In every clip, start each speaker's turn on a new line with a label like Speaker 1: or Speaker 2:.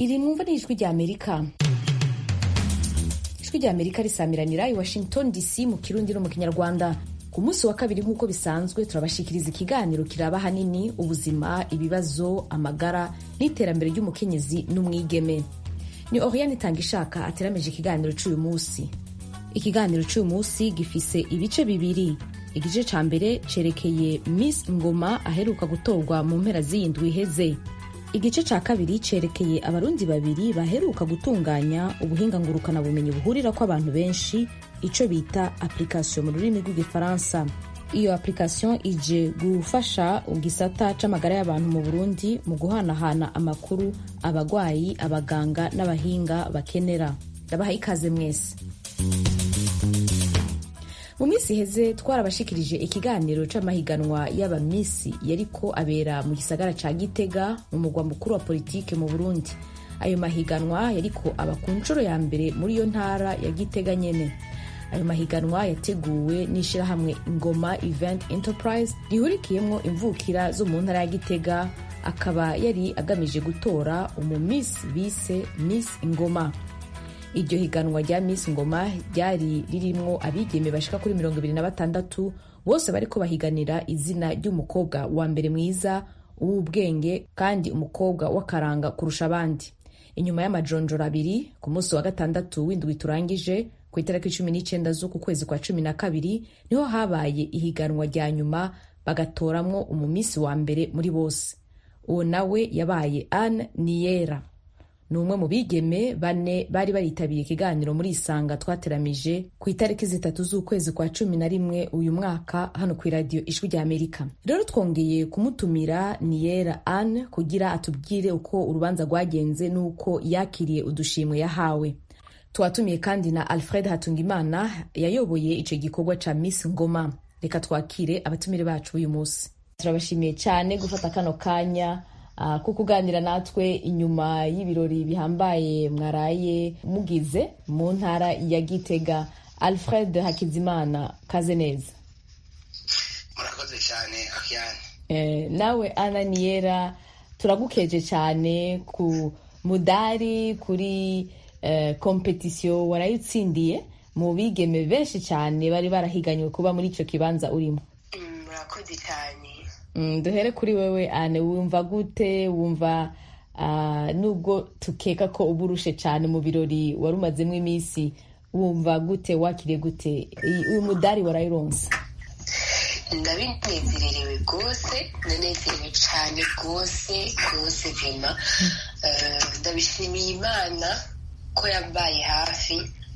Speaker 1: iri mwumva ni ijwi rya amerika ijwi rya amerika risamiranira i washington dc mu kirundi no mu kinyarwanda ku munsi wa kabiri nk'uko bisanzwe turabashikiriza ikiganiro kiraba hanini ubuzima ibibazo amagara n'iterambere ry'umukenyezi n'umwigeme ni oriane itanga ishaka ateramije ikiganiro cy'uyu munsi ikiganiro cy'uyu munsi gifise ibice bibiri igice ca mbere cerekeye miss ngoma aheruka gutorwa mu mpera z'iyindwi iheze igice ca kabiri cerekeye abarundi babiri baheruka gutunganya ubuhinga ngurukanabumenyi buhurira ko abantu benshi ico bita application mu rurimi rw'igifaransa iyo application ije gufasha gisata c'amagara y'abantu mu burundi mu guhanahana amakuru abagwayi abaganga n'abahinga bakenera ndabaha ikaze mwese mu minsi iheze twarabashikirije ikiganiro c'amahiganwa y'abamisi yariko abera mu gisagara ca gitega mu mugwa mukuru wa politike mu burundi ayo mahiganwa yariko aba ku nshuro ya mbere muri iyo ntara ya gitega nyene ayo mahiganwa yateguwe n'ishirahamwe ngoma event enterprise rihurikiyemwo imvukira zo mu ntara ya gitega akaba yari agamije gutora umumisi bise miss ngoma iryo higanwa rya miss ngoma ryari ririmwo abigeme bashika kuri mirongo ibiri na batandatu bose bariko bahiganira izina ry'umukobwa wa mbere mwiza uw'ubwenge kandi umukobwa w'akaranga kurusha abandi inyuma y'amajonjoro abiri ku munsi wa gatandatu w'indwi turangije ku itariki cumi n'icenda z'uku kwezi kwa cumi na kabiri niho habaye ihiganwa rya nyuma bagatoramwo umumisi wa mbere muri bose uwo nawe yabaye anne niyera ni umwe mu bigeme bane bari baritabiriye ikiganiro muri isanga twateramije ku itariki zitatu z'ukwezi kwa cumi na rimwe uyu mwaka hano ku iradiyo ijwi rya amerika rero twongeye kumutumira niyera anne kugira atubwire uko urubanza rwagenze n'uko yakiriye udushimwe yahawe twatumiye kandi na alfred hatungimana yayoboye ico gikorwa ca miss ngoma reka twakire abatumire bacu uyu munsi turabashimiye cyane gufata kano kanya uh, ko kuganira natwe inyuma y'ibirori bihambaye mwaraye mugize mu ntara ya gitega alfred hakizimana kaze neza
Speaker 2: murakoze cyane akiyane
Speaker 1: eh, nawe ana niyera turagukeje cyane ku mudari kuri eh, kompetisiyo warayitsindiye mu bigeme benshi cyane bari barahiganywe kuba muri icyo kibanza urimo
Speaker 3: murakoze cyane
Speaker 1: duhere kuri wewe ane wumva gute wumva nubwo tukeka ko uba urushe cyane mu birori wari umazemo iminsi wumva gute wakiriye gute uyu mudari warayironsa
Speaker 3: ndabinezererewe rwose ndanezerewe cyane rwose rwose vima ndabishimiye imana ko yabaye hafi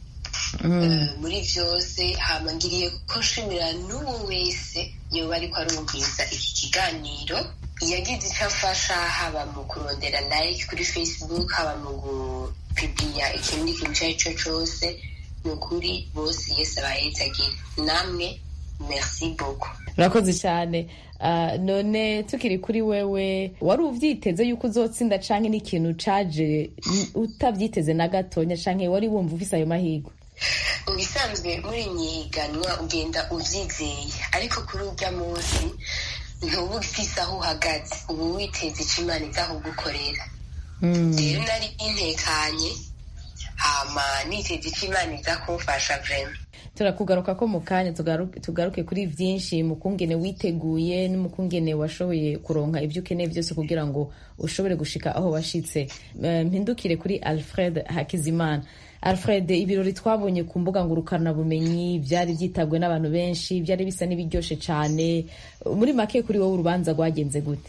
Speaker 3: muri byose hamangiriye ko nshimira n'uwo wese yoba ariko arumviriza iki kiganiro yagize icyo afasha haba mu kurondera like kuri facebook haba mu gupibiya ikindi kintu icyo ari cyo cyose ni ukuri bose yese abahetsagira namwe merci beaucoup
Speaker 1: urakoze cyane none tukiri kuri wewe wari ubyiteze yuko uzotsinda canke n'ikintu caje utabyiteze na gatonya canke wari wumva ufise ayo mahirwe
Speaker 3: mu bisanzwe muri nyiganwa ugenda ubyizeye ariko kuri urya munsi ntuba ufise aho uhagaze uba witeze icyo imana iza kugukorera rero nari intekanye hama niteze icyo imana iza kumfasha vrema
Speaker 1: turakugaruka ko mu kanya tugaruke kuri byinshi mu kungene witeguye n'umukungene washoboye kuronka ibyo ukeneye byose kugira ngo ushobore gushika aho washitse mpindukire kuri alfred hakizimana alfred ibirori twabonye ku mbuga ngurukanabumenyi byari byitabwe n'abantu benshi byari bisa n'ibiryoshe cyane muri make kuri wowe urubanza rwagenze gute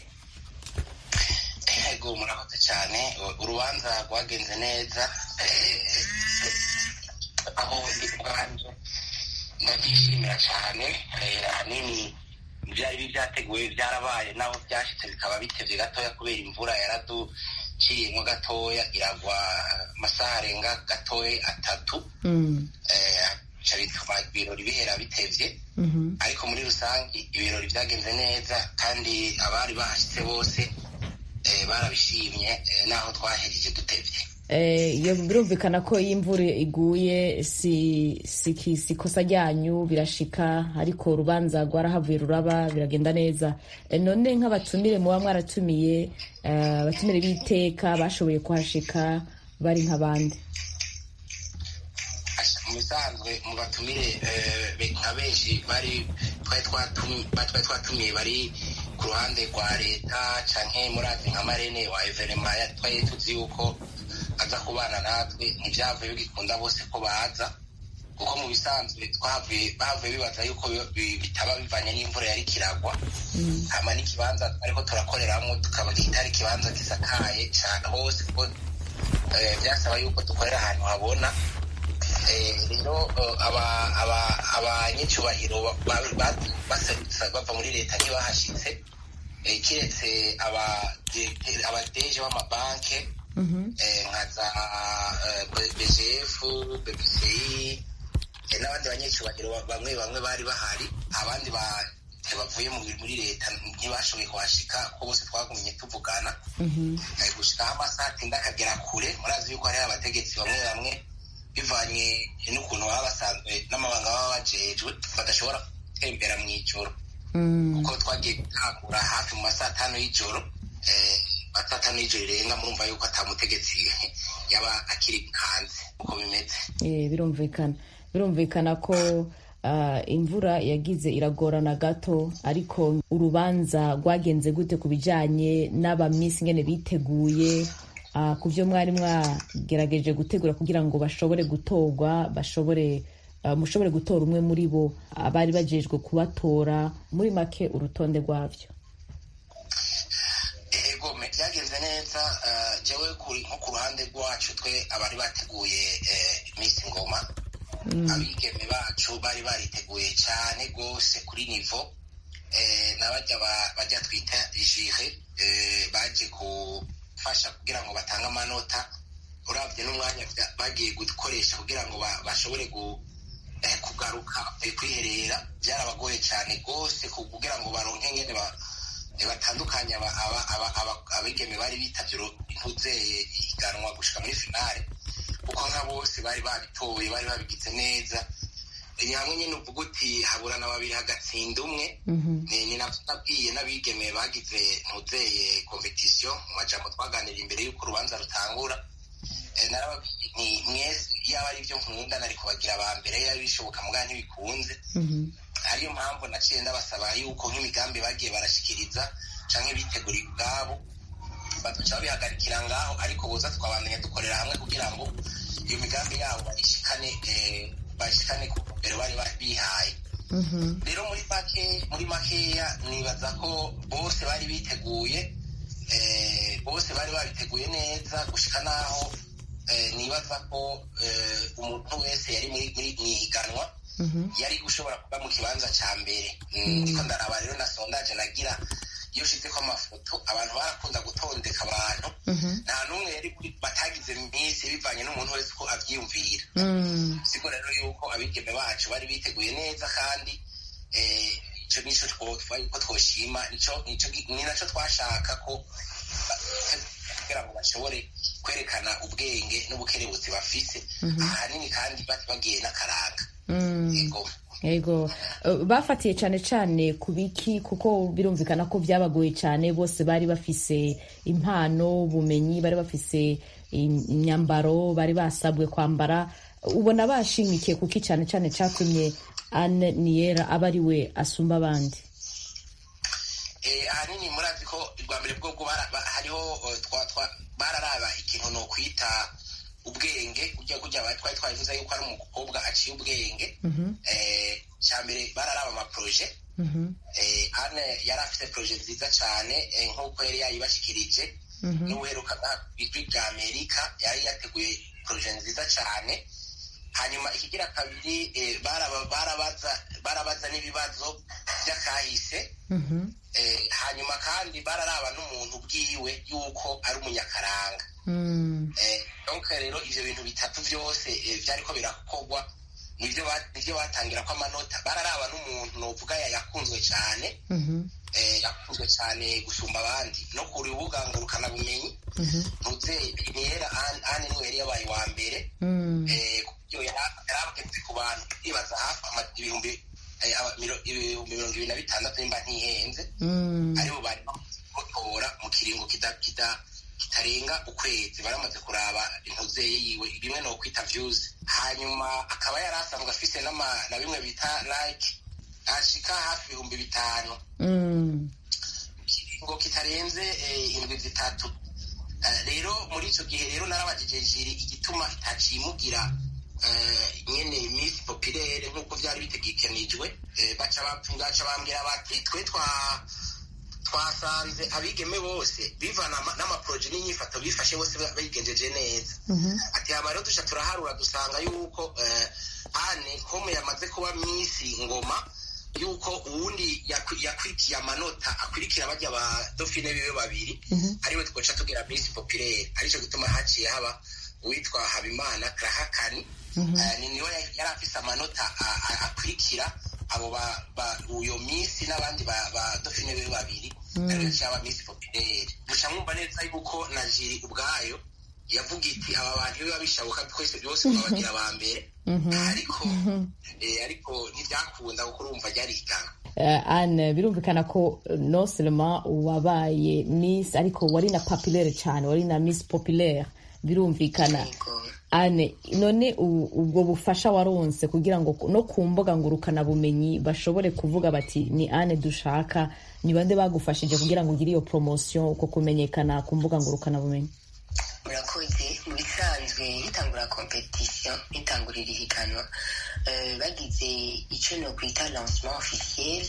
Speaker 2: yego murakoze cyane urubanza rwagenze neza aho ndi ubwanjye ndabyishimira cyane ahanini ibyari byateguwe byarabaye naho byashyitse bikaba bitebye gatoya kubera imvura yaraduciyemo gatoya iragwa amasaha arenga gatoya atatu bituma ibirori bihera bitevye ariko muri rusange ibirori byagenze neza kandi abari bahashyitse bose barabishimye naho twahereje dutevye
Speaker 1: iyo birumvikana ko iyo imvura iguye si si ikosa ryanyu birashika ariko urubanza rwarahavuye ruraba biragenda neza none nk'abatumire muba mwaratumiye abatumire b'iteka bashoboye kuhashika bari nk'abandi
Speaker 2: mu bisanzwe mu batumire nka benshi bari twari twatumiye bari ku ruhande rwa leta canke murazi nka marene wa evenema twari tuzi yuko aza kubana natwe ntibyavuye bigikunda bose ko baza kuko mu bisanzwe twavuye bavuye bibaza yuko bitaba bivanye n'imvura yari kiragwa hama n'ikibanza ariko turakoreramwo tukaba kitari ikibanza gisakaye cane hose kuko byasaba yuko dukorera ahantu habona rero abanyacyubahiro bava muri leta ntibahashitse kiretse abadeje b'amabanke nka za bgf bbci n'abandi banyacyubahiro bamwe bamwe bari bahari abandi bavuye muri leta ntibashoboye kuhashika ko bose twagumye tuvugana gushikaho amasaha atinda akagera kure murazi yuko hariho abategetsi bamwe bamwe bivanye n'ukuntu baba basanzwe n'amabanga baba bajejwe badashobora gutembera mu ijoro kuko twagiye gutangura hafi mu masaha atanu y'ijoro masaha atanu y'ijoro irenga murumva yuko atamutegetsi yaba akiri hanze uko bimeze
Speaker 1: birumvikana birumvikana ko imvura yagize iragorana gato ariko urubanza rwagenze gute ku bijyanye n'abamisi ngene biteguye ku byo mwari mwagerageje gutegura kugira ngo bashobore gutorwa bashobore mushobore gutora umwe muri bo abari bajejwe kubatora muri make urutonde rwabyo
Speaker 2: ego byagenze neza jewe nko ku ruhande rwacu twe abari bateguye iminsi ngoma abigeme bacu bari bariteguye cyane rwose kuri nivo n'abajya bajya twita jire baje gufasha kugira ngo batange amanota urabye n'umwanya bagiye gukoresha kugira ngo bashobore kugaruka kwiherera byarabagoye cyane rwose kugira ngo baronke ngene batandukanye abigeme bari bitabye intuzeye higanwa gushika muri finale kuko nka bose bari babitoye bari babigize neza ni hamwe nyine uvuga uti haburana babiri hagatsinda umwe ni nabwiye n'abigeme bagize ntuzeye kompetisiyo mu majambo twaganira imbere y'uko urubanza rutangura narababwiye mwese yaba ari byo nkunda nari kubagira aba mbere yaba bishoboka mugana ntibikunze ariyo mpamvu naciye ndabasaba yuko nk'imigambi bagiye barashikiriza canke biteguriye ubwabo badaca babihagarikira ngaho ariko boza twabandanya dukorera hamwe kugira ngo iyo migambi yabo bayishikane bayishikane ku mbere bari bihaye rero muri make muri makeya nibaza ko bose bari biteguye bose bari babiteguye neza gushika naho nibaza ko umuntu wese yari muri ihiganwa yari gushobora kuba mu kibanza cya mbere ndiko ndaraba rero na sondaje nagira iyo ushize ko amafoto abantu barakunda gutondeka abantu nta n'umwe yari batagize minsi bivanye n'umuntu wese uko abyiyumvira siko rero yuko abigeme bacu bari biteguye neza kandi icyo nico ko twoshima ni nacyo twashaka ko kugira ngo bashobore kwerekana ubwenge n'ubukerebutsi bafise ahanini kandi bagiye n'akaranga
Speaker 1: yego bafatiye cyane cyane ku biki kuko birumvikana ko byabagoye cyane bose bari bafise impano ubumenyi bari bafise imyambaro bari basabwe kwambara ubona bashimikiye kuki cyane cyane cyatumye ane niyera aba ari we asumba abandi
Speaker 2: ahanini murazi ko rwa mbere bwo hariho bararaba ikintu ni ukwita ubwenge ujya kujya twari twabivuze yuko ari umukobwa aciye ubwenge cya mbere bararaba amaporoje ane yari afite poroje nziza cyane nk'uko yari yayibashikirije n'uweruka ijwi rya amerika yari yateguye poroje nziza cyane hanyuma ikigira kabiri barabaza n'ibibazo by'akahise hanyuma kandi bararaba n'umuntu bwiwe yuko ari umunyakaranga donke rero ivyo bintu bitatu vyose vyariko birakorwa nivyo batangira ko amanota bararaba n'umuntu novuga yakunzwe cane yakunzwe cyane gusumba abandi no ku rubuga ngurukanabumenyi ntuze niyera ane niwe yari yabaye uwa mbere kubyo yarabageze ku bantu ibaza hafi ibihumbi ibihumbi mirongo ibiri na bitandatu nimba ntihenze aribo bari gutora mu kiringo kitarenga ukwezi baramaze kuraba intuzeye yiwe bimwe no kwita views hanyuma akaba yari asanzwe afise na bimwe bita like ashika hafi ibihumbi bitanu kiringo kitarenze indwi zitatu rero muri icyo gihe rero narabagije jiri igituma itacimugira nyene miss populaire nk'uko byari bitegekanijwe baca bambwira bati twe twa twasanze abigeme bose bivana n'amaporoje n'inyifato bifashe bose bigenjeje neza ati haba rero duca turaharura dusanga yuko ane komu yamaze kuba misi ngoma yuko uwundi yakurikiye amanota akurikira bajya ba dofine bibe babiri ariwe twoca tugira misi populaire aricyo gituma haciye haba uwitwa habimana karahakani niwe yari afise amanota akurikira abo uyo misi n'abandi ba dofine bibe babiri ariwe cyaba misi populaire gusa mwumva neza yuko na jiri ubwayo yavuga iti aba bantu biba bishoboka twese byose twabagira aba mbere ariko ariko ntibyakunda kuko urumva ryari igana
Speaker 1: ane birumvikana ko no selema wabaye miss ariko wari na populaire cyane wari na miss populaire birumvikana ane none ubwo bufasha waronse kugira ngo no ku mbuga ngurukanabumenyi bashobore kuvuga bati ni ane dushaka ni bande bagufashije kugira ngo ugire iyo poromosiyo uko kumenyekana ku mbuga ngurukanabumenyi
Speaker 3: murakoze mu bisanzwe hitangura kompetisiyo hitangurira ihiganwa bagize icyo no kwita lancement officiel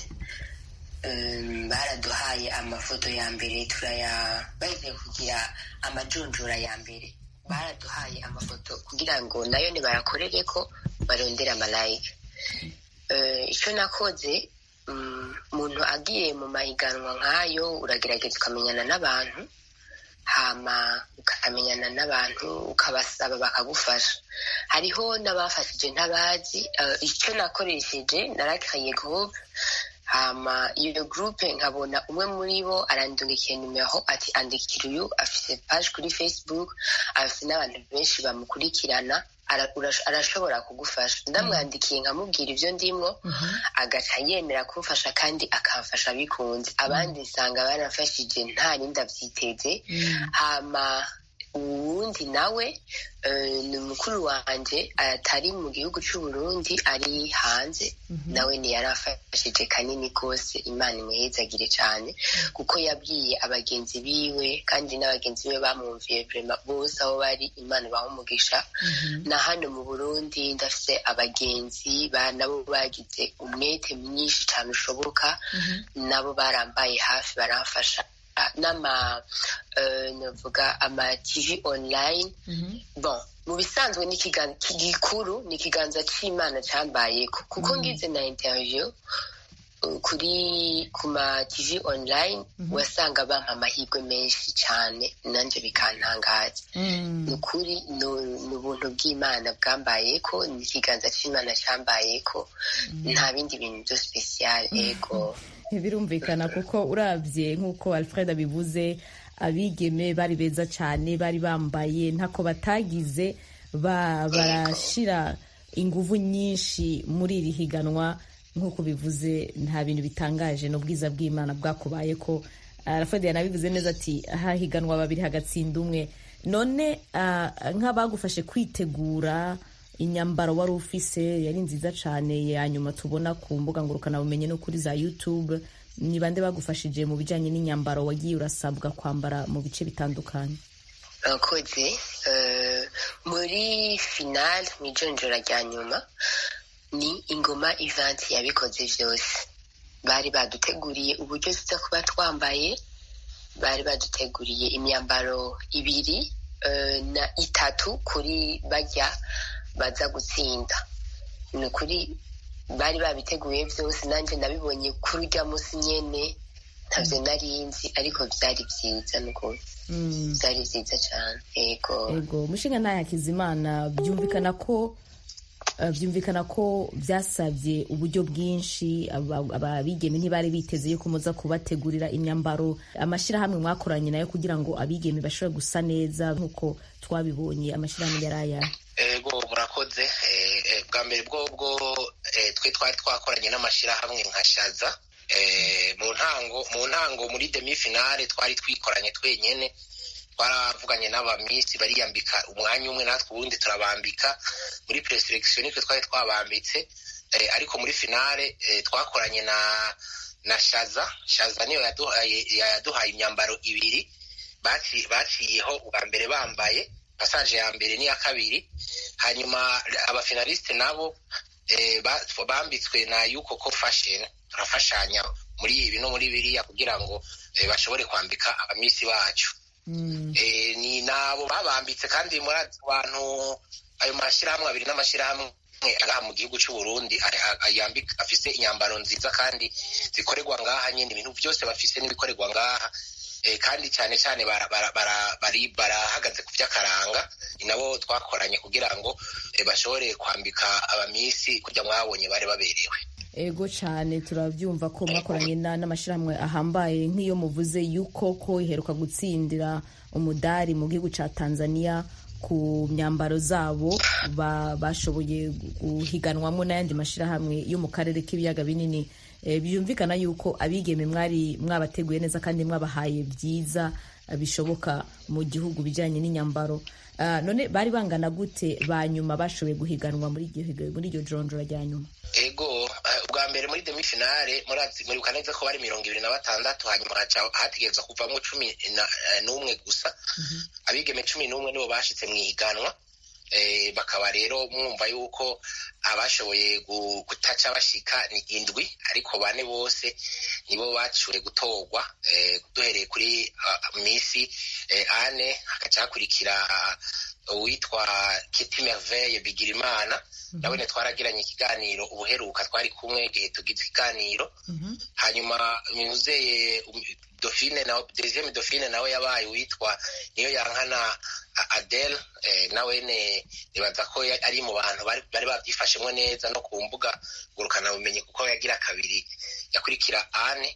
Speaker 3: baraduhaye amafoto ya mbere turaya bagiye kugira amajonjora ya mbere baraduhaye amafoto kugira ngo nayo nibayakorere ko barondera amalayike icyo nakoze umuntu agiye mu mahiganwa nk'ayo uragerageza ukamenyana n'abantu hama ukamenyana n'abantu ukabasaba bakagufasha hariho n'abafashije ntabazi icyo nakoresheje narakaye groupe hama iyo groupe nkabona umwe muri bo arandungikiye nimero ati andikira uyu afite page kuri facebook afite n'abantu benshi bamukurikirana arashobora kugufasha ndamwandikiye nkamubwira ibyo ndimo agaca yemera kumfasha kandi akamfasha bikunze abandi nsanga barafashije nta nindi abyiteze hama uwundi nawe ni mukuru wanjye atari mu gihugu cy'u Burundi ari hanze nawe ntiyarafashije kanini kose imana imuhezagire cyane kuko yabwiye abagenzi biwe kandi n'abagenzi be bamwumviye vrema bose aho bari imana ibaha umugisha na hano mu burundi ndafite abagenzi nabo bagize umwete mwinshi cyane ushoboka nabo barambaye hafi baramfasha n'ama navuga ama tv online bon mu bisanzwe ni gikuru ni ikiganza cy'imana cyambaye kuko ngize na interview kuri ku ma tv online wasanga bampa amahirwe menshi cyane nanjye bikantangaza ni ukuri ni ubuntu bw'imana bwambaye ko ni ikiganza cy'imana cyambaye ko nta bindi bintu byo sipesiyare ego
Speaker 1: birumvikana kuko urabye nk'uko alfred abivuze abigeme bari beza cyane bari bambaye ntako batagize barashyira ingufu nyinshi muri iri higanwa nk'uko bivuze nta bintu bitangaje n'ubwiza bw'imana bwakubaye ko alfred yanabivuze neza ati hahiganwa babiri hagatsinda umwe none nk'abagufashe kwitegura inyambaro wari ufise yari nziza cyane ya nyuma tubona ku mbuga ngurukanabumenyi no kuri za youtube ni bande bagufashije mu bijyanye n'inyambaro wagiye urasabwa kwambara mu bice bitandukanye
Speaker 3: abakozi muri finale mu ijonjora rya nyuma ni ingoma ivanti yabikoze byose bari baduteguriye uburyo tuza kuba twambaye bari baduteguriye imyambaro ibiri na itatu kuri bajya baza gutsinda ni ukuri bari babiteguye byose nanjye nabibonye kuri urya munsi nyine ntabyo nari nzi ariko byari byiza n'ukuntu byari byiza cyane yego
Speaker 1: yego umushinga nta yakizimana byumvikana ko byumvikana ko byasabye uburyo bwinshi abigeme ntibari biteze yuko muza kubategurira imyambaro amashyirahamwe mwakoranye nayo kugira ngo abigeme bashobore gusa neza nk'uko twabibonye amashyirahamwe yari aya
Speaker 2: ego murakoze bwa mbere bwo twe twari twakoranye n'amashyirahamwe nka shaza mu ntango mu ntango muri demi finale twari twikoranye twenyine twaravuganye n'abamisi bariyambika umwanya umwe natwe ubundi turabambika muri preselekisiyo nitwe twari twabambitse ariko muri finale twakoranye na na shaza shaza niyo yaduhaye imyambaro ibiri baciyeho ubwa mbere bambaye pasaje ya mbere n'iya kabiri hanyuma abafinalisite nabo bambitswe na yuko ko fashion turafashanya muri ibi no muri biriya kugira ngo bashobore kwambika abamisi bacu ni nabo babambitse kandi muri abantu ayo mashyirahamwe abiri n'amashyirahamwe agaha mu gihugu cy'u Burundi afise inyambaro nziza kandi zikorerwa ngaha nyine ibintu byose bafise n'ibikorerwa ngaha kandi cyane cyane barahagaze ku by'akaranga ni nabo twakoranye kugira ngo bashobore kwambika abamisi kujya mwabonye bari baberewe
Speaker 1: ego cyane turabyumva ko mwakoranye n'amashyirahamwe ahambaye nk'iyo muvuze yuko ko iheruka gutsindira umudari mu gihugu cya tanzania ku myambaro zabo bashoboye guhiganwamo n'ayandi mashyirahamwe yo mu karere k'ibiyaga binini byumvikana yuko abigeme mwari mwabateguye neza kandi mwabahaye byiza bishoboka mu gihugu bijyanye n'inyambaro none bari bangana gute ba nyuma bashoboye guhiganwa muri iryo jonjora rya nyuma
Speaker 2: ego ubwa mbere muri demi finale muribuka neza ko bari mirongo ibiri na batandatu hanyuma hategereza kuvamo cumi n'umwe gusa abigeme cumi n'umwe nibo bashitse mu ihiganwa bakaba rero mwumva yuko abashoboye gutaca bashika ni indwi ariko bane bose nibo baciwe gutorwa duhereye kuri misi ane hagaca hakurikira uwitwa kiti merveille bigirimana nawe twaragiranye ikiganiro ubuheruka twari kumwe igihe tugize ikiganiro hanyuma muzeye dofine na deuxième dofine nawe yabaye uwitwa niyo yankana adele nawe nibaza ko ari mu bantu bari babyifashemo neza no ku mbuga ngurukanabumenyi kuko yagira kabiri yakurikira ane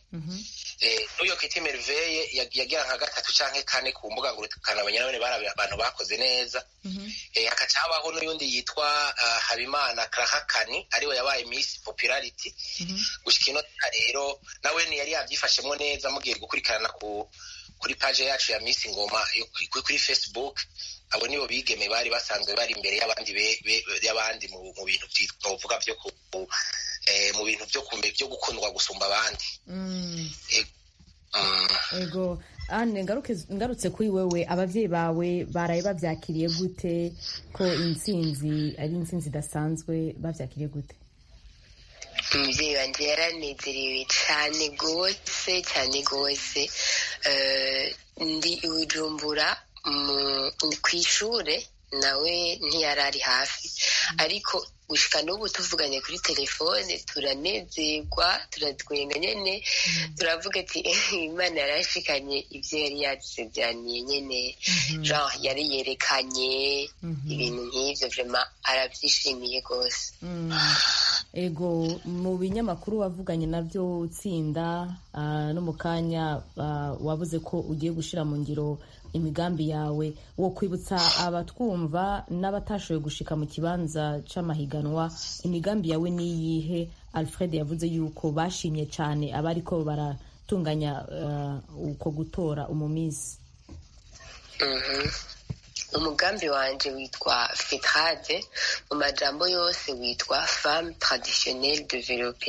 Speaker 2: n'uyo kiti merveille yagira nka gatatu canke kane ku mbuga ngurukanabumenyi nawe bari abantu bakoze neza hakaca habaho n'uyundi yitwa habimana krahakani ariwe yabaye miss popularity gushika inota rero nawe yari yabyifashemo neza mugiye gukurikirana ku kuri page yacu ya miss ngoma kuri facebook abo nibo bigeme bari basanzwe bari imbere y'abandi y'abandi mu bintu twovuga byo mu bintu byo gukundwa gusumba abandi
Speaker 1: ego ane ngarutse kuri wewe ababyeyi bawe baraye babyakiriye gute ko intsinzi ari intsinzi idasanzwe babyakiriye gute
Speaker 3: umubyeyi wanjye yaranezerewe cyane rwose cyane rwose ndi ibujumbura ku ishuri nawe ntiyari ari hafi ariko gushika n'ubu tuvuganye kuri telefone turanezerwa turatwenga nyine turavuga ati imana yarashikanye ibyo yari yadusezeraniye nyine genre yari yerekanye ibintu nk'ibyo vrema arabyishimiye rwose
Speaker 1: ego mu binyamakuru wavuganye nabyo utsinda no mu kanya wabuze ko ugiye gushyira mu ngiro imigambi yawe wo kwibutsa abatwumva n'abatashoboye gushika mu kibanza c'amahiganwa imigambi yawe niyihe alfred yavuze yuko bashimye cyane abariko baratunganya uko gutora umumisi
Speaker 3: umugambi wanje witwa fetrade mu majambo yose witwa femme traditionnelle developpe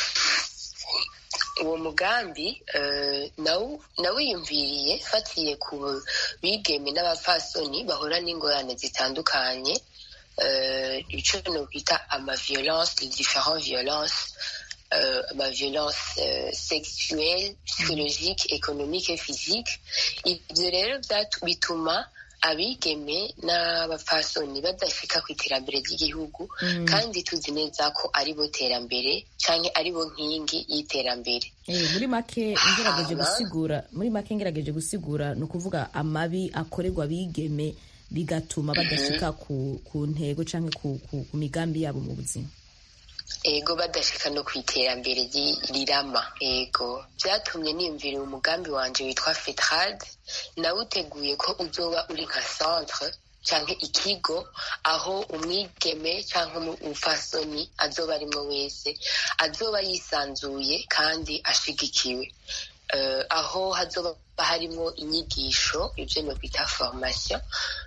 Speaker 3: uwo mugambi nawiyumviriye fatiye ku bigeme n'abapfasoni bahura n'ingorane zitandukanye icyo nokwita amaviolence les différents violence amaviolence sexuelle psychologique économique et physique ibyo rero bituma abigeme n'abapfasoni badashika ku iterambere ry'igihugu kandi tuzi neza ko ari bo terambere cyangwa ari bo nkingi y'iterambere
Speaker 1: muri make ngerageje gusigura muri make ngerageje gusigura ni ukuvuga amabi akorerwa abigeme bigatuma badashika ku, ku ntego cyangwa ku, ku, ku migambi yabo mu buzima
Speaker 3: ego badashika no ku iterambere ry- rirama ego byatumye niyumvira umugambi wanje witwa fetrad nawuteguye ko uzoba uri nka centre canke ikigo aho umwigeme canke umu- umufasoni azoba arimwo wese azoba yisanzuye kandi ashigikiwe Eh, aho hazoba harimwo inyigisho ivyo nokwita formation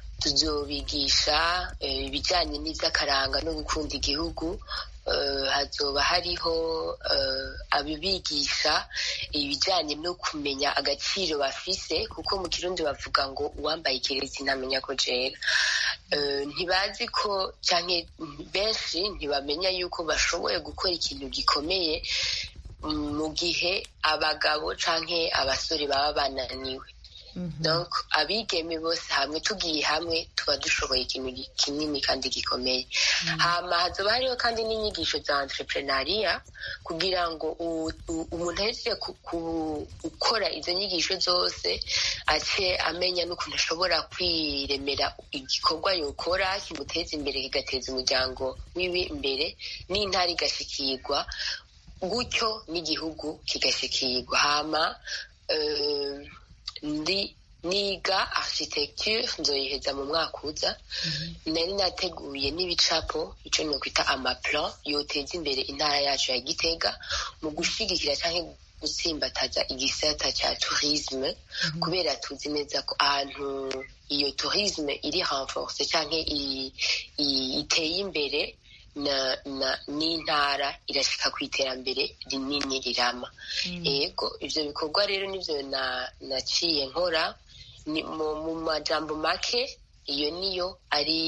Speaker 3: tuzobigisha eh, ibijanye n'ivy'akaranga no gukunda igihugu eh, hazoba hariho eh, abibigisha ibijanye no kumenya agaciro bafise kuko mu kirundi bavuga ngo uwambaye ikirezi ntamenya ko jera Eh, ntibazi ko canke benshi ntibamenya yuko bashoboye gukora ikintu gikomeye mm, mu gihe abagabo canke abasore baba bananiwe donc abigeme bose hamwe tugiye hamwe tuba dushoboye ikintu gi- kinini kandi gikomeye hama hazoba hariho kandi n'inyigisho za entrepreneuria kugira ngo u- u- umuntu ahejeje ku- ku- gukora izo nyigisho zose ace amenya n'ukuntu ashobora kwiremera igikorwa yokora kimuteza imbere kigateza umuryango wiwe imbere n'intara igashikirwa gutyo n'igihugu kigashikirwa hama eh, ndi niga architecture nzoyiheza mu mwaka uza nari nateguye n'ibicapo ico nokwita amaplan yoteza imbere intara yacu ya gitega mu gushigikira canke gutsimbataza igisata ca tourisme kubera tuzi neza ko ahantu iyo tourisme iri renforce canke i- i- iteye imbere na na n'intara irashika ku iterambere rinini rirama ego ivyo bikorwa rero nivyo na naciye nkora ni mu, mu majambo make iyo niyo ari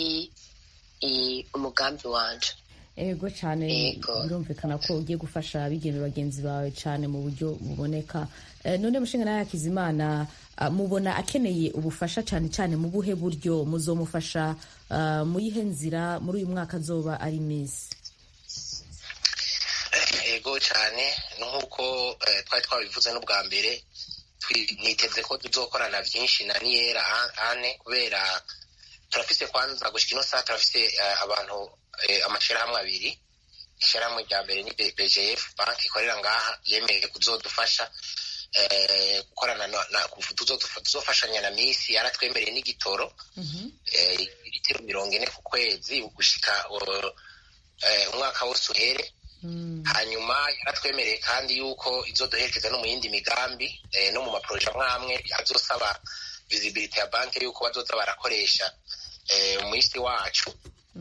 Speaker 3: i, umugambi wanje
Speaker 1: ego cyane
Speaker 3: Ego.
Speaker 1: birumvikana ko ugiye gufasha abigeme bagenzi bawe cyane mu buryo buboneka Eh, none mushinga nawe hakizimana ah, mubona akeneye ubufasha cyane cyane mu buhe buryo muzomufasha ah, mu yihe nzira muri uyu mwaka azoba ari misi
Speaker 2: ego cyane nk'uko eh, twari twabivuze n'ubwa mbere twi- niteze ko tuzokorana byinshi na niyera A- ane kubera turafise kwanza gushika ino saa turafise eh, abantu eh, amashirahamwe abiri ishirahamwe rya mbere ni B- bgf banki ikorera ngaha yemeye kuzodufasha eh, gukorana na- na- tuzodufa- tuzofashanya na misi yaratwemereye n'igitoro eh, litiro mirongo ine ku kwezi gushika uh, eh, umwaka wose uhere hanyuma yaratwemereye kandi yuko izoduherekeza no mu yindi migambi eh, no mu maporoje amwe amwe azosaba visibility ya banki yuko bazoza barakoresha eh, umwisi wacu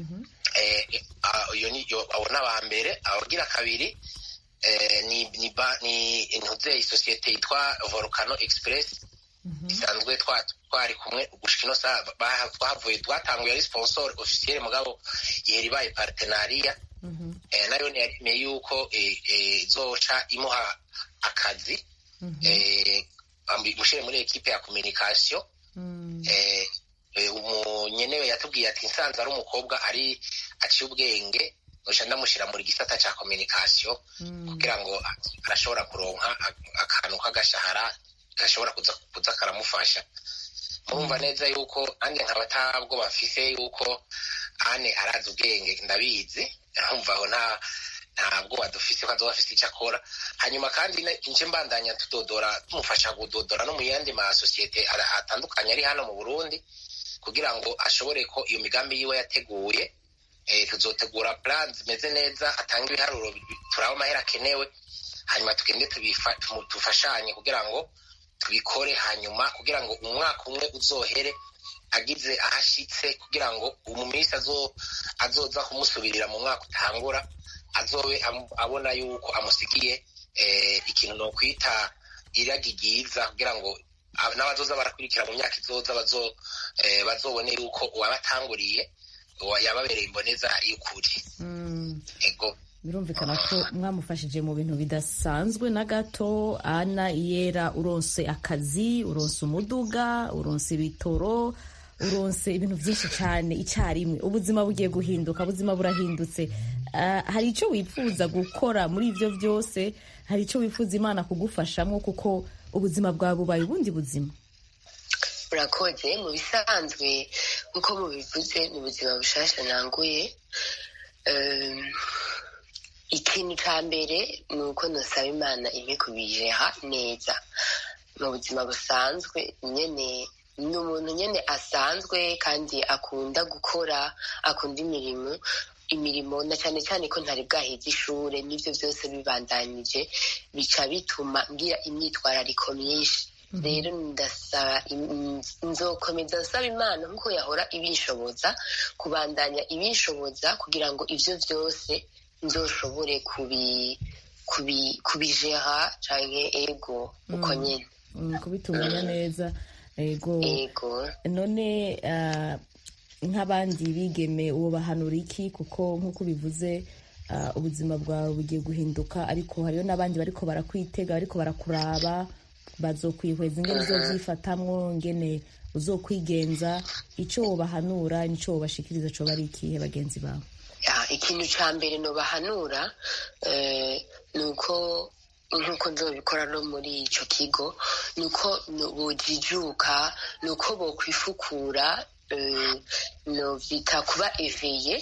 Speaker 2: eh, ah, iyo ni yo- abo ni aba mbere abagira kabiri eh, ni ni ba- ni intuze isosiyete yitwa volcano express isanzwe twa- twari kumwe gushika ino saa ba- twahavuye twatanguye ari sponsor officiel mugabo yari ibaye partenariya eh, nayo ntiyaremeye yuko eh, eh, izoca imuha akazi eh, ambi- mushyire muri ekipe ya communication eh, eh, umunyenewe yatubwiye ati nsanze ari umukobwa ari aciye ubwenge noca ndamushyira muri gisata cya communication kugira ngo a- arashobora kuronka a- akantu k'agashahara gashobora kuza kuza karamufasha murumva neza yuko nanjye nkaba atabwo bafise yuko ane arazi ubwenge ndabizi nkumva aho nta ntabwo badufise ko azoba afise icyo akora hanyuma kandi ne- nje mbandanya tudodora tumufasha kudodora no mu yandi masosiyete ara- atandukanye ari hano mu burundi kugira ngo ashobore ko iyo migambi yiwe yateguye eh, tuzotegura plan zimeze neza atanga ibiharuro bi- turaba amahera akenewe hanyuma tugende tubifa- tumu- tufashanye kugira ngo tubikore hanyuma kugira ngo umwaka umwe uzohere agize ahashitse kugira ngo mu minsi azo- azoza kumusubirira mu mwaka utangura azobe am- abona yuko amusigiye eh, ikintu nokwita iragi ryiza kugira ngo ab- n'abazoza barakurikira mu myaka izoza bazo eh, bazobone yuko uwabatanguriye uwa- yababereye imboneza y'ukuri ego
Speaker 1: birumvikana ko mwamufashije mu bintu bidasanzwe na gato ana iyera uronse akazi uronse umuduga uronse ibitoro uronse ibintu byinshi cyane icyarimwe ubuzima bugiye guhinduka ubuzima burahindutse Ah, hari icyo wifuza gukora muri ibyo byose hari icyo wifuza imana kugufashamo kuko ubuzima bwawe bubaye ubundi buzima
Speaker 3: urakoze mu bisanzwe nk'uko mubivuze ni ubuzima bushasha nanguye ikintu cya mbere ni uko ntusaba imana imwe kubijeha neza mu buzima busanzwe nyine ni umuntu nyine asanzwe kandi akunda gukora akunda imirimo imirimo na cyane cyane ko ntari bwaheze ishuri n'ibyo byose bibandanije bica bituma ngira imyitwarariko myinshi rero ndasaba nzokomeza nsaba imana nk'uko yahora ibishoboza kubandanya ibishoboza kugira ngo ibyo byose nzoshobore kubijera cyangwa ego uko nyine
Speaker 1: kubitunganya neza ego none nk'abandi bigeme uwo bahanura iki kuko nk'uko bivuze ubuzima bwawe bugiye guhinduka ariko hariyo n'abandi bariko barakwitega bariko barakuraba bazokwihweza ingene uzovyifatamwo ngene uzokwigenza ico wobahanura nico wobashikiriza coba ari ikihe bagenzi bawe
Speaker 3: ikintu ca mbere nobahanura ni uko nk'uko nzobikora no muri ico kigo ni uko bojijuka ni uko bokwifukura novyita kuba eveye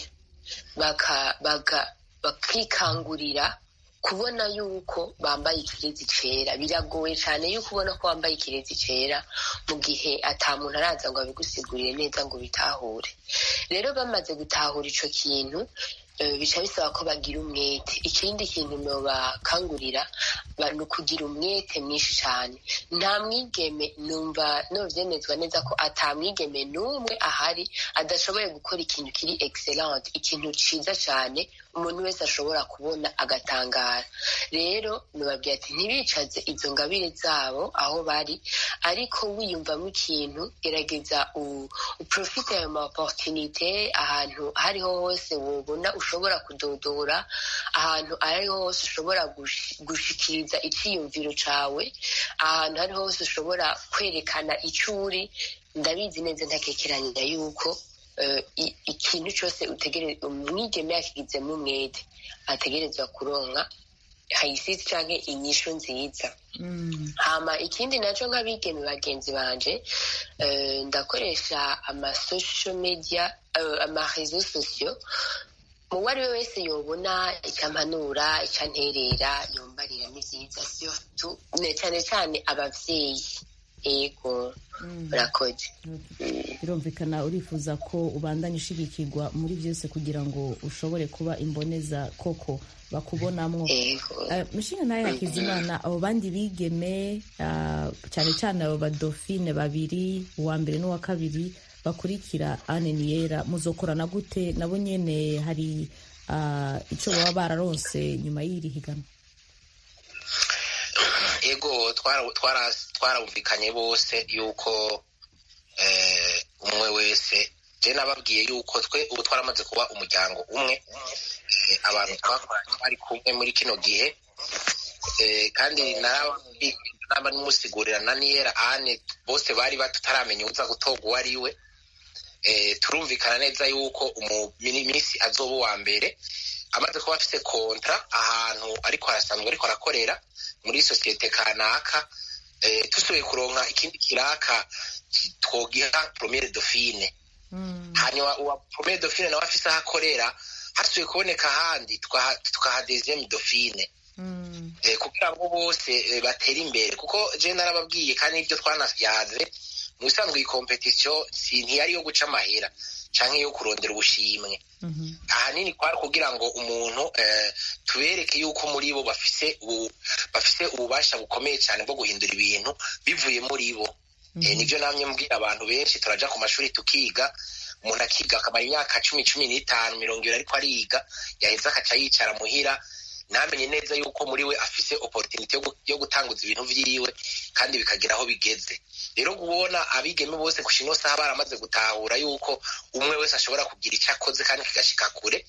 Speaker 3: bakikangurira kubona yuko bambaye ikirezi cera biragoye cyane yuko ubona ko wambaye ikirezi cera mu gihe ata muntu araza ngo abigusigurire neza ngo bitahure rero bamaze gutahura ico kintu bica bisaba ko bagira umwete ikindi kintu nobakangurira ni ukugira umwete mwinshi cyane nta mwigeme numva novyemezwa neza ko ata mwigeme n'umwe ahari adashoboye gukora ikintu kiri excellent ikintu ciza cyane umuntu wese ashobora kubona agatangara rero nubabwira ati ntibicaze izo ngabire zabo aho bari ariko wiyumvamo ikintu gerageza uprofite ayo ma opportunite ahantu hariho hose wobona ushobora kudodora ahantu ariho hose ushobora gushikiriza icyiyumviro cawe ahantu hariho hose ushobora kwerekana icyo uri ndabizi neza ntakekeranya yuko ikintu cyose umwigeme yakigizemo umwete ategerezwa kuronka hayisisi canke inyishu nziza hama ikindi naco nk'abigeme bagenzi banje ndakoresha ama social media ama réseaux sociaux uwo ari we wese yobona icampanura icanterera yombarira ni vyiza surtout cyane cyane abavyeyi ego murakoze
Speaker 1: birumvikana urifuza ko ubandanya ushigikirwa muri byose kugira ngo ushobore kuba imboneza koko bakubonamwo mushinga nawe hakizimana abo bandi bigeme cyane cyane abo badofine babiri uwa mbere n'uwa kabiri bakurikira ane niyera muzokorana gute nabo nyene hari icyo baba bararonse nyuma y'iri higanwa
Speaker 2: ego twarumvikanye bose yuko umwe wese je nababwiye yuko twe ubu twaramaze kuba umuryango umwe abantu twakoranye bari kumwe muri kino gihe kandi naba nimusigurira na niyera ane bose bari bataramenya uza gutorwa uwo ari we turumvikana neza yuko minsi azoba uwa mbere amaze kuba afite kontra ahantu ariko arasanzwe ariko arakorera muri sosiyete kanaka dusubiye kuronka ikindi kiraka twogiha promere dauphine hanyuma uwa promere dauphine nawe afise aho akorera hasubiye kuboneka ahandi tukaha deuxième dauphine kugira ngo bose batere imbere kuko je narababwiye kandi nibyo twanayaze mu bisanzwe iyi kompetisiyo si ntiyari iyo guca amahera canke yo kurondera ubushimwe ahanini kwari kugira ngo umuntu tubereke yuko muri bo bafise bafise ububasha bukomeye cyane bwo guhindura ibintu bivuye muri bo nibyo namye mbwira abantu benshi turaja ku mashuri tukiga umuntu akiga akamara imyaka cumi cumi n'itanu mirongo ibiri ariko ariga yaheza akaca yicara muhira ntamenye neza yuko muri we afise opportunity yo gutanguza ibintu vyiwe kandi bikagira aho bigeze rero kubona abigeme bose ku ino saha baramaze gutahura yuko umwe wese ashobora kugira icyo akoze kandi kigashika kure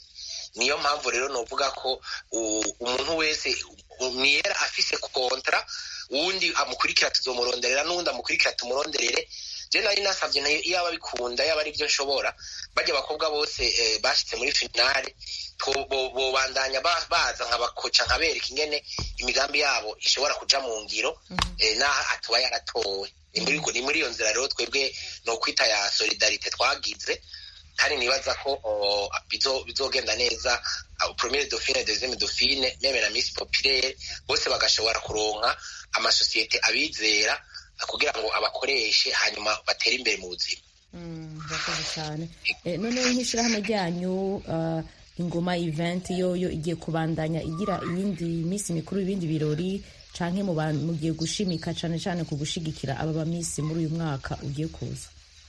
Speaker 2: niyo mpamvu rero novuga ko umuntu wese niyera afise kontra uwundi amukurikira tuzomuronderera n'uwundi amukurikira tumuronderere je nari nasavye iyo aba bikunda yaba ari byo nshobora barya abakobwa bose bashitse muri finale bobandanya baza nkabakoca nkabereka ingene imigambi yabo ishobora kuja mu ngiro naho atuba yaratowe ni muri iyo nzira rero twebwe no kwita ya solidarite twagize kandi nibaza ko bizogenda neza premier dauphine deuxième dauphine meme na miss populaire bose bagashobora kuronka amasosiyete abizera kugira ngo abakoreshe hanyuma batere imbere mu buzima
Speaker 1: murakoze cyane noneho nk'ishyirahamwe ryanyu ingoma event yoyo igiye kubandanya igira iyindi minsi mikuru ibindi birori canke mugiye gushimika cane cane ku gushigikira aba bamisi muri uyu mwaka ugiye kuza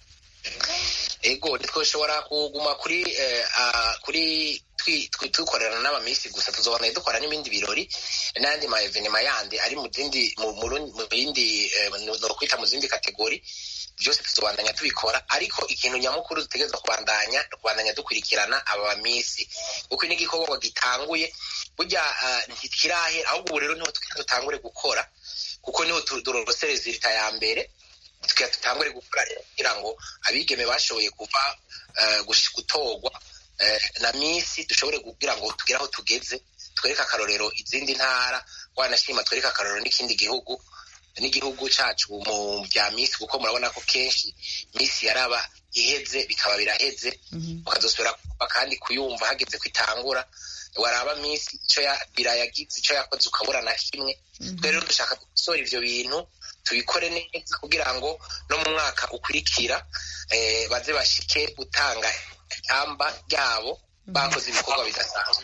Speaker 2: ego ntitwoshobora kuguma kuri kuri dukorana n'abamisi gusa tuzobona dukora n'ibindi birori n'ayandi ma evenema yandi ari mu zindi mu bindi nokwita mu zindi kategori byose tuzobandanya tubikora ariko ikintu nyamukuru dutegereza kubandanya kubandanya dukurikirana aba bamisi kuko ni igikorwa gitanguye burya ntikirahera ahubwo ubu rero niho dutangure gukora kuko niho durosereza leta ya mbere tugira dutangure gukora kugira ngo abigeme bashoboye kuva gutorwa na misi dushobore kugira ngo tugere aho tugeze twereke akarorero izindi ntara wanashima twereke akarorero n'ikindi gihugu n'igihugu cyacu mu bya misi kuko murabona ko kenshi misi yaraba iheze bikaba biraheze ukazosubira kandi kuyumva hageze ko itangura waraba misi icyo birayagize icyo yakoze ukabura na kimwe twe rero dushaka gusora ivyo bintu tubikore neza kugira ngo no mu mwaka ukurikira baze bashike gutanga ikamba ryabo bakoze ibikorwa bidasanzwe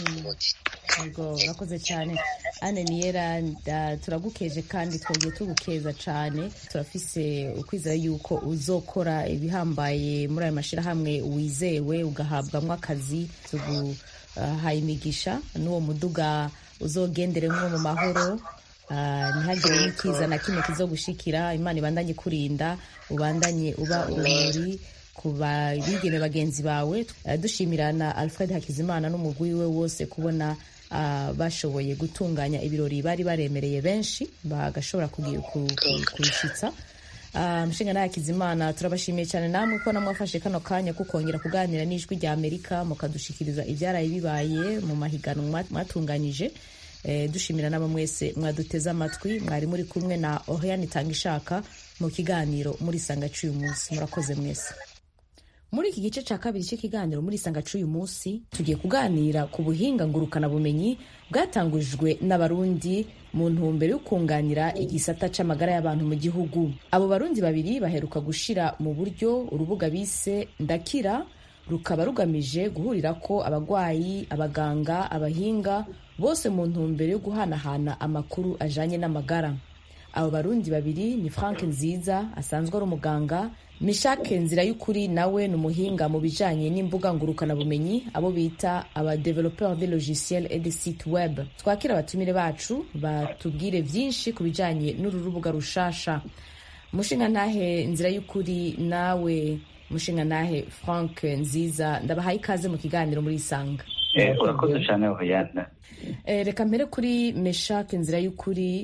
Speaker 1: yego urakoze cyane ane niyera turagukeje kandi twongeye tugukeza cyane turafise ukwizera yuko uzokora ibihambaye muri ayo mashyirahamwe wizewe ugahabwamo akazi tuguhaye imigisha n'uwo muduga uzogenderemo mu mahoro ntihagire n'ikiza na kimwe kizogushikira imana ibandanye kurinda ubandanye uba urumuri ku bigeme bagenzi bawe dushimira na alfred hakizimana n'umugwi we wose kubona bashoboye gutunganya ibirori bari baremereye benshi bagashobora kubishyitsa mushinga nawe hakizimana turabashimiye cyane namwe ko namwafashe kano kanya ko kongera kuganira n'ijwi rya amerika mukadushikiriza ibyaraye bibaye mu mahiganwa mwatunganyije dushimira n'abo mwese mwaduteze amatwi mwari muri kumwe na oriane itanga ishaka mu kiganiro muri sanga cy'uyu munsi murakoze mwese muri iki gice cya kabiri cy'ikiganiro muri sanga cy'uyu munsi tugiye kuganira ku buhinga ngurukanabumenyi bwatangujwe n'abarundi mu ntumbero yo kunganira igisata c'amagara y'abantu mu gihugu abo barundi babiri baheruka gushira mu buryo urubuga bise ndakira rukaba rugamije guhurira ko abagwayi abaganga abahinga bose mu ntumbero yo guhanahana amakuru ajanye n'amagara abo barundi babiri ni frank nziza asanzwe ari umuganga mishake nzira y'ukuri nawe ni umuhinga mu bijanye n'imbuga ngurukanabumenyi abo bita aba developeur de logiciel et de site web twakira abatumire bacu batubwire vyinshi ku bijanye n'uru rubuga rushasha mushinga ntahe nzira y'ukuri nawe mushinga ntahe frank nziza ndabahaye ikaze mu kiganiro muri isanga
Speaker 4: urakoze cyane hoyana
Speaker 1: reka mbere kuri meshake nzira y'ukuri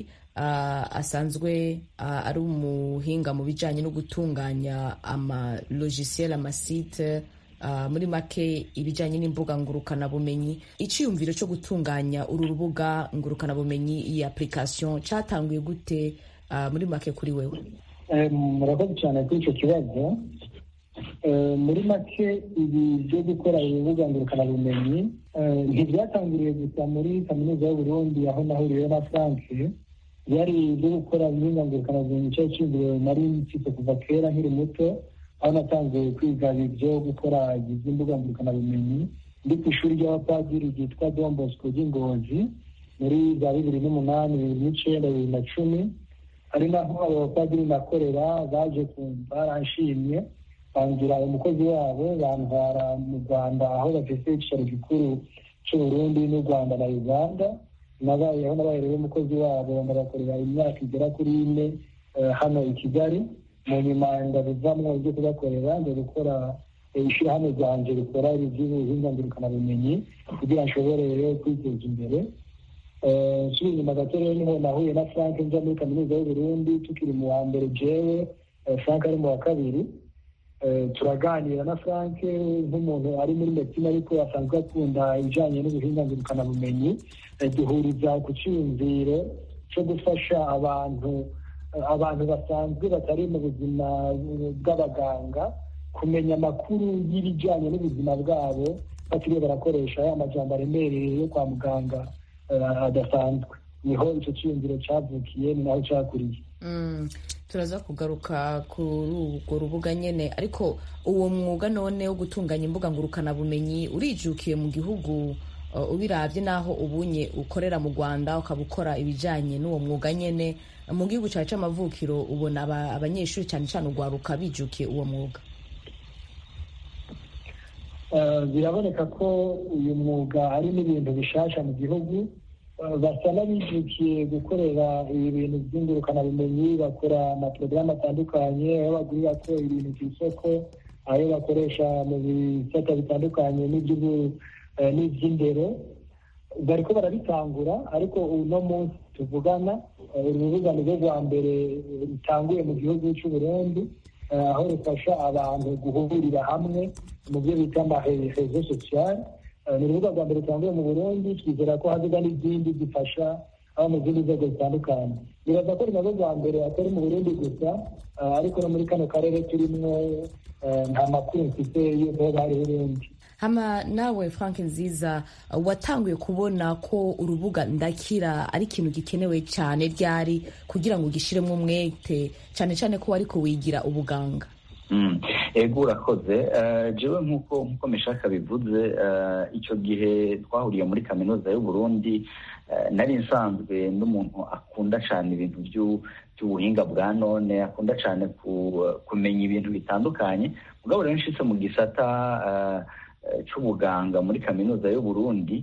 Speaker 1: asanzwe ari umuhinga mu bijyanye no gutunganya amalogisiel amasite muri make ibijyanye n'imbuga ngurukanabumenyi icyiyumviro cyo gutunganya uru rubuga ngurukanabumenyi iyi application cyatanguye gute muri make kuri wewe
Speaker 5: murakoze cyane kuri icyo kibazo muri make ibi byo gukora urubuga ngurukanabumenyi ntibyatangiriye gusa muri kaminuza y'uburundi aho nahuriyeho na frank yari ibyo gukora ubuhinga ngurukanabumenyi cyari cyumviriwe nari mfite kuva kera nkiri muto aho natangiye kwiga ibyo gukora iby'imbuga ngurukanabumenyi ndi ku ishuri ry'abapadiri ryitwa don bosco ry'ingozi muri za bibiri n'umunani bibiri n'icyenda bibiri na cumi ari naho abo bapadiri nakorera baje kumva baranshimye bangira umukozi wabo bantwara mu rwanda aho bafite icyicaro gikuru cy'uburundi n'u rwanda na uganda nabayeho nabaye rero umukozi wabo ndabakorera imyaka igera kuri ine hano i kigali mu nyuma ndabivamwo ibyo kubakorera nza gukora ishyirahamwe ryanjye rikora iby'ubuhinga ngurukanabumenyi kugira nshobore rero kwiteza imbere nsubira inyuma gato rero niho nahuye na frank njya muri kaminuza y'uburundi tukiri mu wa mbere jewe frank ari mu wa kabiri turaganira na frank nk'umuntu ari muri medicine ariko asanzwe akunda ibijyanye n'ubuhinga ngurukanabumenyi duhuriza ku cyiyumviro cyo gufasha abantu abantu basanzwe batari mu buzima bw'abaganga kumenya amakuru y'ibijyanye n'ubuzima bwabo batiriwe barakoresha ya majambo aremereye yo kwa muganga adasanzwe niho icyo cyiyumviro cyavukiye ni naho cyakuriye
Speaker 1: turaza kugaruka kuri urwo rubuga nyine ariko uwo mwuga none wo gutunganya imbuga ngurukanabumenyi urijukiye mu gihugu ubirabye n'aho ubunye ukorera mu rwanda ukaba ukora ibijyanye n'uwo mwuga nyine mu gihugu cyawe cy'amavukiro ubona abanyeshuri cyane cyane urwaruka bijukiye uwo mwuga
Speaker 5: biraboneka ko uyu mwuga ari n'ibintu bishasha mu gihugu basa n'abijukiye gukorera ibi bintu by'ingurukanabumenyi bakora amaporogaramu atandukanye aho bagurira ko ibintu ku isoko ayo bakoresha mu bisata bitandukanye n'iby'indero bariko barabitangura ariko uno munsi tuvugana uru rubuga ni rwo rwa mbere rutanguye mu gihugu cy'u Burundi aho rufasha abantu guhurira hamwe mu byo bita amaherezo sosiyale ni urubuga rwa mbere rutanguye mu burundi twizera ko haziga n'izindi zifasha abo mu zindi nzego zitandukanye bibaza ko rinarwo rwa mbere atari mu burundi gusa ariko no muri kano karere turimwo nta makuru mfite y'uko bari burundi
Speaker 1: hama nawe frank nziza watanguye kubona ko urubuga ndakira ari ikintu gikenewe cyane ryari kugira ngo ugishyiremo umwete cyane cyane ko ariko wigira ubuganga
Speaker 4: ego urakoze jewe nk'uko nk'uko meshaka bivuze icyo gihe twahuriye muri kaminuza y'u Burundi nari nsanzwe n'umuntu akunda cyane ibintu by'ubuhinga bwa none akunda cyane kumenya ibintu bitandukanye mugabo rero nshitse mu gisata cy'ubuganga muri kaminuza y'u Burundi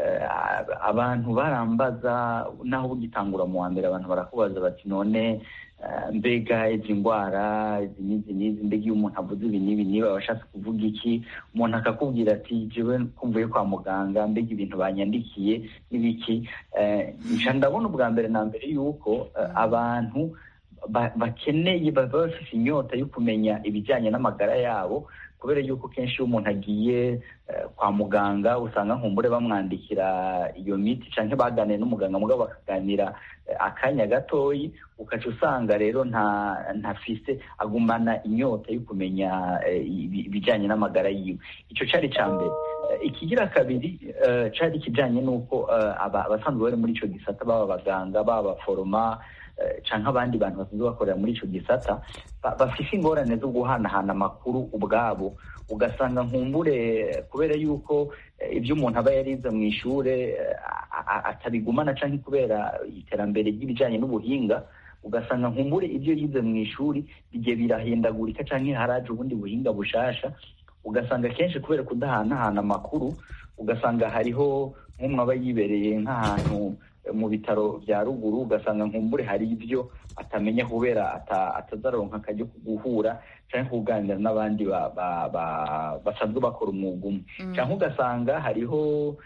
Speaker 4: abantu barambaza naho ugitangura mu wa mbere abantu barakubaza bati none mbega izi ndwara izi n'izi n'izi mbega iyo umuntu avuze ibi n'ibi niba aba ashatse kuvuga iki umuntu akakubwira ati jewe kumvuye kwa muganga mbega ibintu banyandikiye n'ibiki nca ndabona ubwa mbere na mbere yuko abantu bakeneye baba bafite inyota yo kumenya ibijyanye n'amagara yabo kubera yuko kenshi iyo umuntu agiye kwa muganga usanga nkumbure bamwandikira iyo miti cyangwa baganiye n'umuganga mugabo bakaganira akanya gatoyi ukaca usanga rero nta ntafise agumana inyota yo kumenya ibijyanye n'amagara yiwe icyo cyari icya mbere ikigira kabiri cyari ikijyanye n'uko abasanzwe bari muri icyo gisata baba abaganga baba abaforoma cyangwa abandi bantu basanzwe bakorera muri icyo gisata bafite ingorane zo guhanahana amakuru ubwabo ugasanga nkumbure kubera yuko ibyo umuntu aba yarize mu ishuri atabigumana cyangwa kubera iterambere ry'ibijyanye n'ubuhinga ugasanga nkumbure ibyo yize mu ishuri bigiye birahindagurika cyangwa haraje ubundi buhinga bushasha ugasanga kenshi kubera kudahanahana amakuru ugasanga hariho nk'umwe aba yibereye nk'ahantu mu bitaro bya ruguru ugasanga nkumbure hari ibyo atamenya kubera atazaronka akajya guhura cyangwa kuganira n'abandi basanzwe bakora umwuga umwe cyangwa ugasanga hariho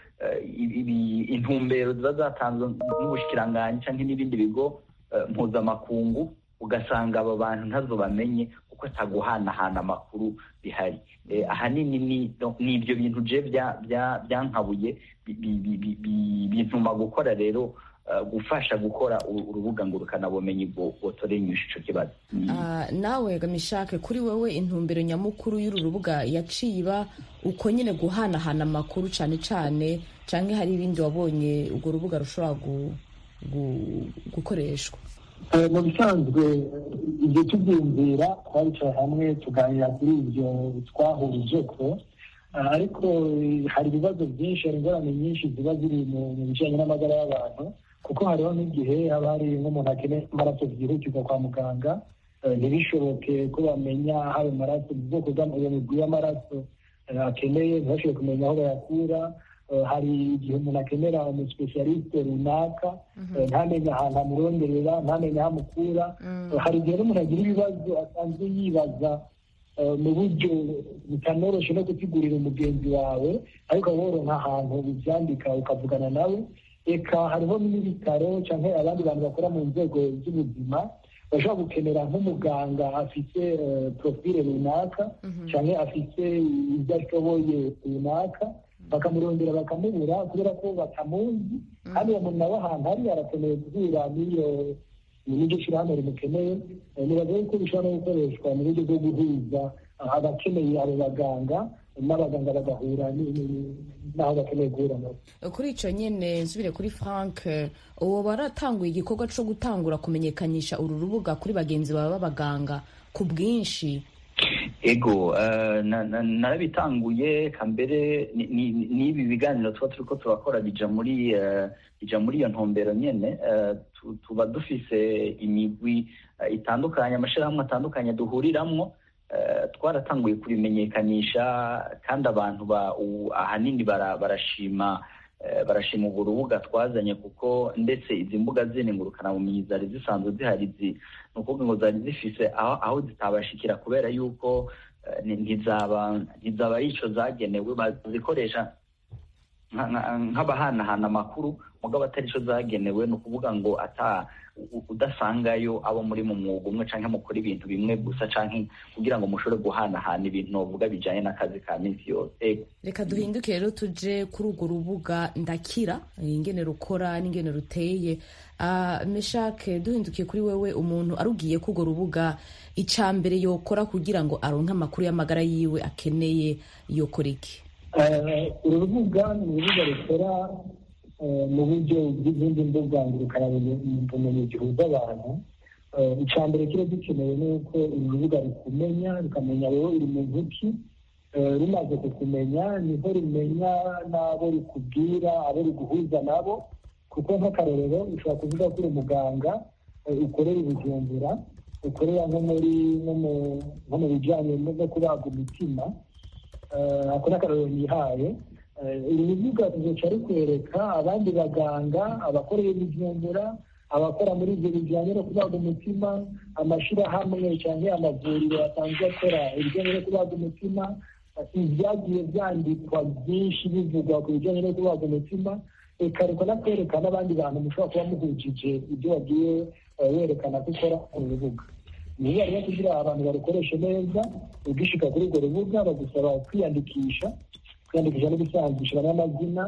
Speaker 4: intumbero ziba zatanzwe n'ubushikiranganji cyangwa n'ibindi bigo mpuzamakungu ugasanga abo bantu ntazo bamenye kuko ataguhanahana amakuru bihari ahanini ni ibyo bintu je byankabuye bintuma gukora rero gufasha gukora urubuga ngurukanabumenyi bwotoreye inyusha icyo kibazo
Speaker 1: nawe gamishake kuri wowe intumbero nyamukuru y'uru rubuga yaciye iba uko nyine guhanahana amakuru cyane cyane cyangwa hari ibindi wabonye urwo rubuga rushobora gukoreshwa
Speaker 5: mu bisanzwe ibyo tubyumvira twabicaye hamwe tuganira kuri ibyo twahurije ko ariko hari ibibazo byinshi hari ingorane nyinshi ziba ziri mu bijyanye n'amagara y'abantu kuko hariho n'igihe haba hari nk'umuntu akeneye amaraso byihutirwa kwa muganga ntibishoboke ko bamenya aho ayo maraso ubwoko bw'amaguru y'amaraso akeneye ntibashobore kumenya aho bayakura hari igihe umuntu akenera umusipesiyarisite runaka ntamenye ahantu amuronderera ntamenye aho amukura hari igihe n'umuntu agira ibibazo asanzwe yibaza mu buryo butanoroshe no gusigurira umugenzi wawe ariko woronka ahantu ubyandika ukavugana nawe reka hariho n'ibitaro cyangwa abandi bantu bakora mu nzego z'ubuzima bashobora gukenera nk'umuganga afite porofile runaka cyangwa afite ibyo ashoboye runaka bakamurondera bakamubura kubera ko batamuzi kandi uwo muntu nawe ahantu ari arakeneye guhura n'iyo n'iryo shyirahamwe rimukeneye nibaza yuko bishobora no gukoreshwa mu buryo bwo guhuza abakeneye abo baganga n'abaganga bagahura n'aho bakeneye guhura nabo
Speaker 1: kuri icyo nyine nsubire kuri frank uwo baratanguye igikorwa cyo gutangura kumenyekanisha uru rubuga kuri bagenzi bawe b'abaganga ku bwinshi
Speaker 4: ego narabitanguye kambere n'ibi biganiro tuba turi ko turakora bija muri bija muri iyo ntumbero nyine tuba dufise imigwi itandukanye amashyirahamwe atandukanye duhuriramwo twaratanguye kubimenyekanisha kandi abantu ahanini barashima barashima urwo rubuga twazanye kuko ndetse izi mbuga zindi ngurukanabumenyi zari zisanzwe zihari ni ukuvuga ngo zari zifise aho zitabashikira kubera yuko ntizaba ntizaba ari icyo zagenewe bazikoresha nk'abahanahana amakuru mugabo atari cyo zagenewe ni ukuvuga ngo ata udasangayo abo muri mu mwuga umwe cyangwa mukora ibintu bimwe gusa cyangwa kugira ngo mushobore guhanahana ibintu bavuga bijyanye n'akazi ka minsi yose
Speaker 1: reka duhinduke rero tuje kuri urwo rubuga ndakira ingene rukora n'ingene ruteye meshake duhindukiye kuri wewe umuntu arugiye ko urwo rubuga icya mbere yokora kugira ngo aronke amakuru y'amagara yiwe akeneye yokora iki
Speaker 5: uru rubuga ni urubuga rukora mu buryo bw'izindi mbuga ngurukanabumenyi gihuza abantu icya mbere kiba gikenewe ni uko uru rubuga rukumenya rukamenya wowe uri mu ntoki rumaze kukumenya niho rumenya n'abo rukubwira abo ruguhuza nabo kuko nk'akarorero ushobora kuvuga ko uri umuganga ukorera ubujumbura ukorera nko muri nko mu bijyanye no kubaga umutima ako ni akarorero yihaye uru rubuga ruzoca rukwereka abandi baganga abakorera ibijumbura abakora muri ibyo bijyanye no kubaga umutima amashyirahamwe cyangwa amavuriro asanzwe akora ibijyanye no kubaga umutima ibyagiye byandikwa byinshi bivugwa ku bijyanye no kubaga umutima reka nakwereka n'abandi bantu mushobora kuba muhujije ibyo wagiye werekana ko ukora ku rubuga ni urubuga rero kugira abantu barukoreshe neza ugishika kuri urwo rubuga bagusaba kwiyandikisha kwiyandikisha no gusangisha n'amazina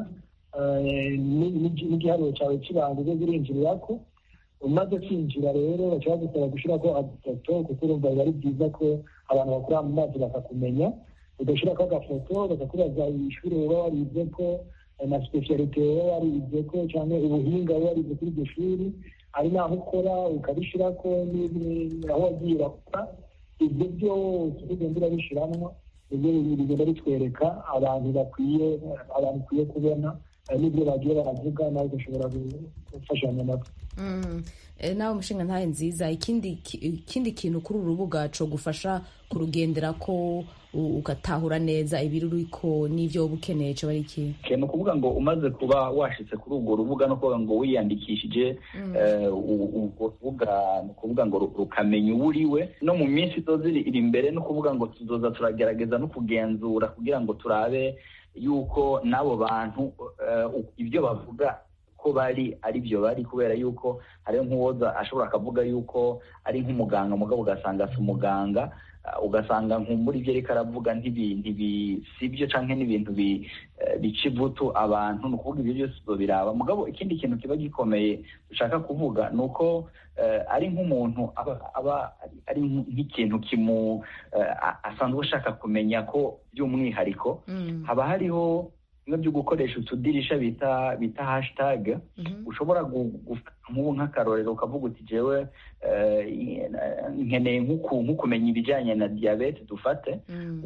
Speaker 5: n'igiharuro cyawe cy'ibanga uze urinjirira ko umaze kwinjira rero baca bagusaba gushyirako agafoto kuko urumva biba ari byiza ko abantu bakora mu mazi bakakumenya ugashyirako agafoto bakakubaza ishuri uba warize ko na sipesiyalite uba warize ko cyangwa ubuhinga uba warize kuri iryo shuri ari n'aho ukora ukabishyirako aho wagiye urakora ibyo byose ugenda urabishyiramo ibyo bigenda bitwereka abantu bakwiye abantu ukwiye kubona n'ibyo bagiye baravuga nawe ugashobora gufashanya nabo
Speaker 1: nawe umushinga ntahe nziza ikindi kintu kuri uru rubuga cyo gufasha kurugendera ko ugatahura neza ibiruriko n'ibyo wowe ukeneye cyo ari iki
Speaker 4: ni ukuvuga ngo umaze kuba washitse kuri urwo rubuga no kuvuga ngo wiyandikishije urwo rubuga ni ukuvuga ngo rukamenya uwo uriwe no mu minsi izoza iri imbere ni ukuvuga ngo tuzoza turagerageza no kugenzura kugira ngo turabe yuko n'abo bantu ibyo bavuga ko bari ari byo bari kubera yuko hariho nk'uwoza ashobora akavuga yuko ari nk'umuganga mugabo ugasanga si umuganga ugasanga nk'umuri ibyo ariko aravuga si byo cyangwa n'ibintu bica ivutu abantu ni ukuvuga ibyo byose biraba mugabo ikindi kintu kiba gikomeye dushaka kuvuga ni uko ari nk'umuntu aba ari nk'ikintu kimu asanzwe ashaka kumenya ko by'umwihariko haba hariho bimwe byo gukoresha utudirisha bita bita hashitage ushobora gufata nk'ubu nk'akarorero ukavuga uti jewe nkeneye nk'ukumenya ibijyanye na diyabete dufate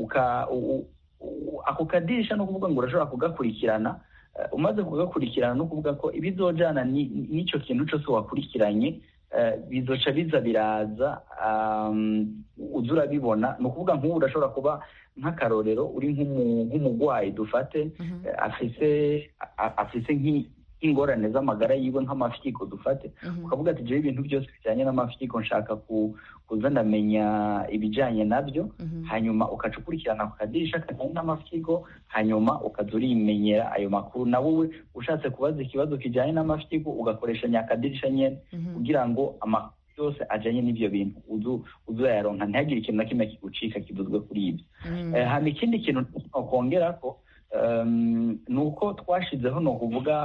Speaker 4: ako kadirisha ni ukuvuga ngo urashobora kugakurikirana umaze kugakurikirana no kuvuga ko ibizojyana n'icyo kintu cyose wakurikiranye bizoca biza biraza uza urabibona ni ukuvuga nk'ubu urashobora kuba nk'akarorero uri nk'umurwayi dufate afise nk'ingorane z'amagara yiwe nk'amafyigo dufate ukavuga ati jewe ibintu byose bijyanye n'amafyigo nshaka kuza ndamenya ibijyanye nabyo hanyuma ukaca ukurikirana ku kadirisha kajyanye n'amafyigo hanyuma ukaza urimenyera ayo makuru na wowe ushatse kubaza ikibazo kijyanye n'amafyigo ugakoresha nyakadirisha nyine kugira ngo amakuru yose ajyanye n'ibyo bintu uzayaronka ntihagire ikintu na kimwe kigucika kivuzwe kuri ibyo hano ikindi kintu nokongera ko ni uko twashyizeho ni ukuvuga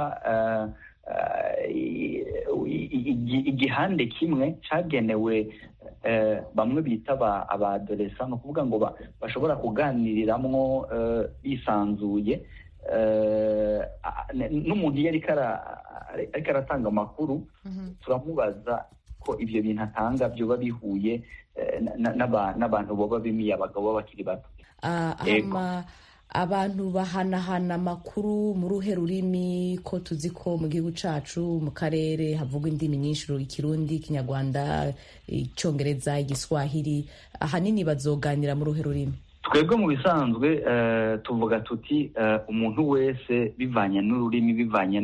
Speaker 4: igihande kimwe cyagenewe bamwe bita abadoresa ni ukuvuga ngo bashobora kuganiriramo bisanzuye n'umuntu iyo ariko aratanga amakuru turamubaza ko ibyo bintu atanga byoba bihuye n'abantu baba bimiye abagabo bakiri bato
Speaker 1: abantu bahanahana amakuru mu ruhe rurimi ko tuzi ko mu gihugu cyacu mu karere havugwa indimi nyinshi ikirundi ikinyarwanda icyongereza igiswahili ahanini bazoganira mu ruhe rurimi
Speaker 4: twebwe mu bisanzwe tuvuga tuti umuntu wese bivanye n'ururimi bivanye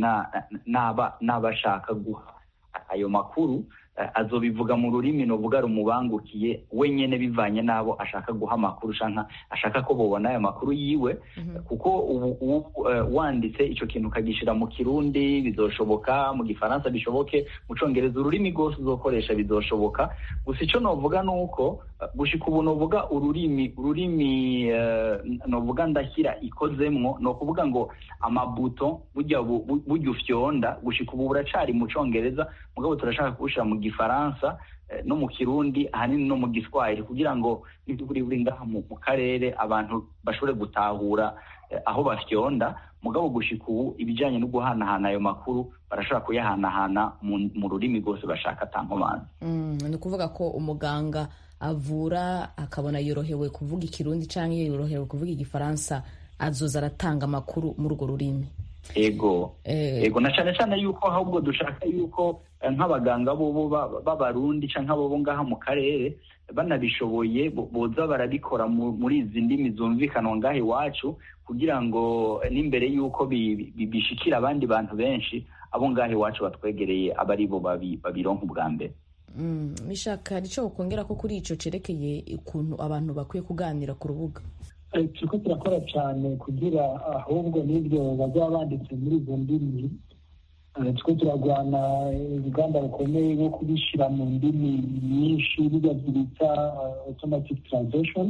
Speaker 4: n'aba ashaka guha ayo makuru azobivuga mu rurimi nuvuga rumubangukiye wenyine bivanye n'abo ashaka guha amakuru ashaka ko babona ayo makuru yiwe kuko ubu wanditse icyo kintu ukagishyira mu kirundi bizoshoboka mu gifaransa bishoboke mu cyongereza ururimi rwose uzokoresha bizoshoboka gusa icyo navuga ni uko gushyika ubu nuvuga ururimi ururimi nuvuga ndashyira ikozemwo ni ukuvuga ngo amabuto bujya ufyonda gushyika ubu buracari mu cyongereza mugabo turashaka kuwushyira mu gifaransa no mu kirundi ahanini no mu giswahili kugira ngo buri buri ngaha mu karere abantu bashobore gutahura aho bafyonda mugabo gushika ubu ibijyanye no guhanahana ayo makuru barashobora kuyahanahana mu rurimi rwose bashaka atankomanzi
Speaker 1: ni ukuvuga ko umuganga avura akabona yorohewe kuvuga ikirundi cyangwa yorohewe kuvuga igifaransa azoza aratanga amakuru muri urwo rurimi
Speaker 4: ego ego na cyane cyane yuko ahubwo dushaka yuko nk'abaganga bo b'abarundi cyangwa abo ngaha mu karere banabishoboye boza barabikora muri izi ndimi zumvikanwa ngaha iwacu kugira ngo n'imbere y'uko bishikira abandi bantu benshi abo ngaha iwacu batwegereye aba ari bo babironka ubwa mbere
Speaker 1: mishaka nicyo ukongera ko kuri icyo cyerekeye ukuntu abantu bakwiye kuganira ku rubuga
Speaker 5: turiko turakora cyane kugira ahubwo n'ibyo bazaba banditse muri izo ndimi turiko turagwana urugamba rukomeye rwo kubishyira mu ndimi nyinshi bijya bita automatic translation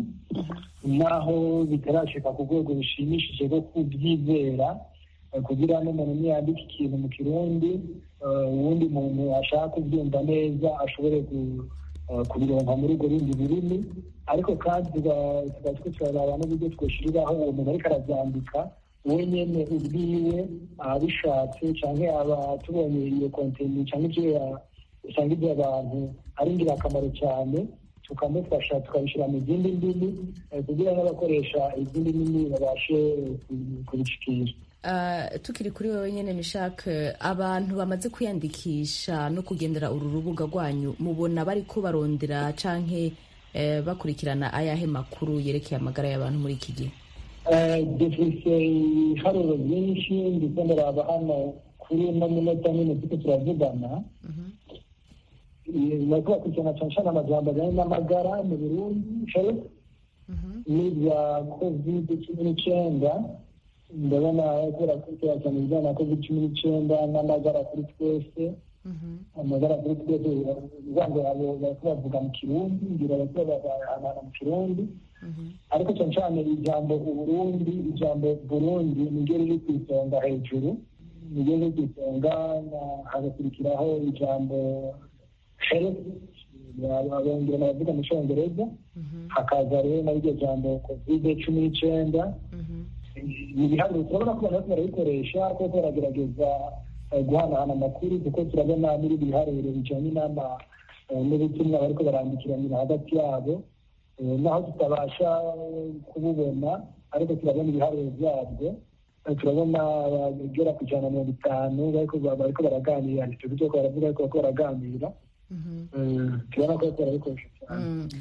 Speaker 5: naho bitarashika ku rwego rushimishije rwo kubyizera kugira n'umuntu niyandika ikintu mu kirundi uwundi muntu ashaka kubyumva neza ashobore kubironka muri urwo rundi rurimi ariko kandi tuba twe turaraba n'uburyo twoshyiriraho uwo muntu ariko arabyandika we nyene ubwiwe abishatse canke aba tubonye iyo konteni canke ivyo usanga ivyo abantu ari ingirakamaro cyane tukamufasha tukabishyira mu zindi ndimi kugira n'abakoresha izindi ndimi babashe kubishikira
Speaker 1: tukiri kuri wowe nyine mishake abantu bamaze kwiyandikisha no kugendera uru rubuga rwanyu mubona bari ko barondera canke bakurikirana ayahe makuru yerekeye amagara y'abantu muri iki gihe
Speaker 5: dufise ibiharuro byinshi ndetse ndaraba hano kuri uno munota nyine turiko turavugana bariko bakurikirana cane cane amajambo ajanye n'amagara mu burundi health n'ibya covid cumi n'icenda ndabona kubera kurikira cyane ibijyanye na covid cumi n'icyenda n'amagara kuri twese amagara kuri twese uvuga ngo abo bariko bavuga mu kirundi ngira bariko bahanana mu kirundi ariko cyane cyane ijambo uburundi ijambo burundi niryo riri ku isonga hejuru niryo riri ku isonga hagakurikiraho ijambo health abongera baravuga mu cyongereza hakaza rero na ryo jambo covid cumi n'icyenda ni ibiharuro turabona ko abantu bariko barabikoresha kuko baragerageza guhanahana amakuru kuko turabona n'ibindi biharuro bijanye n'ubutumwa bariko barandikiranira hagati yabo naho tutabasha kububona ariko turabona ibiharuro byabyo turabona bagera ku ijana na mirongo itanu bariko baraganira ntituzi ko baravuga ariko bariko baraganira turabona ko bariko barabikoresha cyane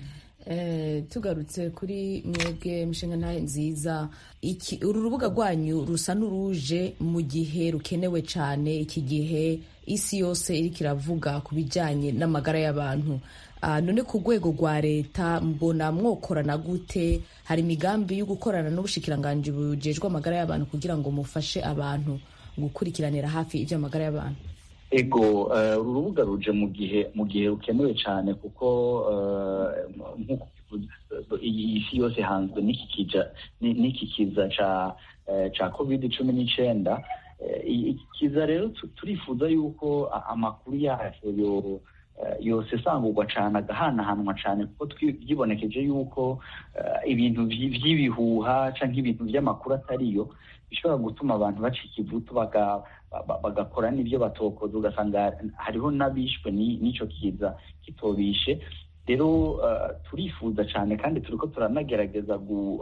Speaker 1: tugarutse kuri mwebwe mishinga ntahe nziza uru rubuga rwanyu rusa n'uruje mu gihe rukenewe cyane iki gihe isi yose iriko iravuga ku bijyanye n'amagara y'abantu none ku rwego rwa leta mbona mwokorana gute hari imigambi yo gukorana n'ubushikiranganji bujejwe amagara y'abantu kugira ngo mufashe abantu gukurikiranira hafi iby'amagara y'abantu
Speaker 4: ego uru rubuga ruje mu gihe mu gihe rukenewe cyane kuko nk'uko iyi si yose hanzwe n'iki kiza cya covid cumi n'icyenda iki kiza rero turifuza yuko amakuru yacyo yose asangurwa cyane agahanahanwa cyane kuko byibonekeje yuko ibintu by'ibihuha cyangwa ibintu by'amakuru atariyo bishobora gutuma abantu bacika ivutu bagakora n'ibyo batokoza ugasanga hariho n'abishwe n'icyo kiza kitobishe rero turifuza cyane kandi turi ko turanagerageza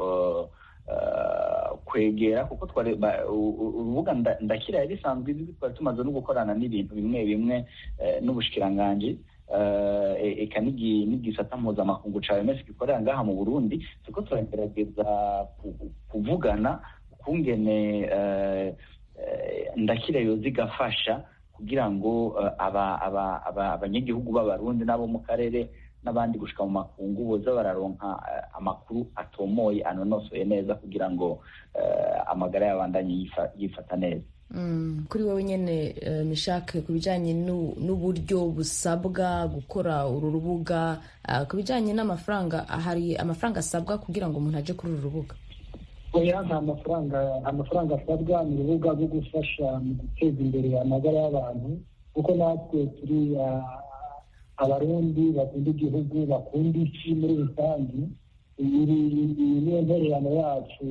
Speaker 4: kwegera kuko urubuga ndakira yari risanzwe izi twari tumaze no gukorana n'ibintu bimwe bimwe n'ubushikiranganji eka n'igisata mpuzamakungu ca OMS gikorera ngaha mu Burundi turiko turagerageza kuvugana ukungene ndakira yoza igafasha kugira ngo abanyagihugu b'abarundi n'abo mu karere n'abandi gushika mu makungu boza bararonka amakuru atomoye anonosoye neza kugira ngo amagara y'abandanye yifata neza
Speaker 1: kuri wowe nyine mishake ku bijyanye n'uburyo busabwa gukora uru rubuga ku bijyanye n'amafaranga hari amafaranga asabwa kugira ngo umuntu ajye kuri uru rubuga
Speaker 5: oya nta mafaranga amafaranga asabwa ni urubuga rwo gufasha mu guteza imbere amagara y'abantu kuko natwe turi abarundi bakunda igihugu bakunda isi muri rusange iyi niyo ntererano yacu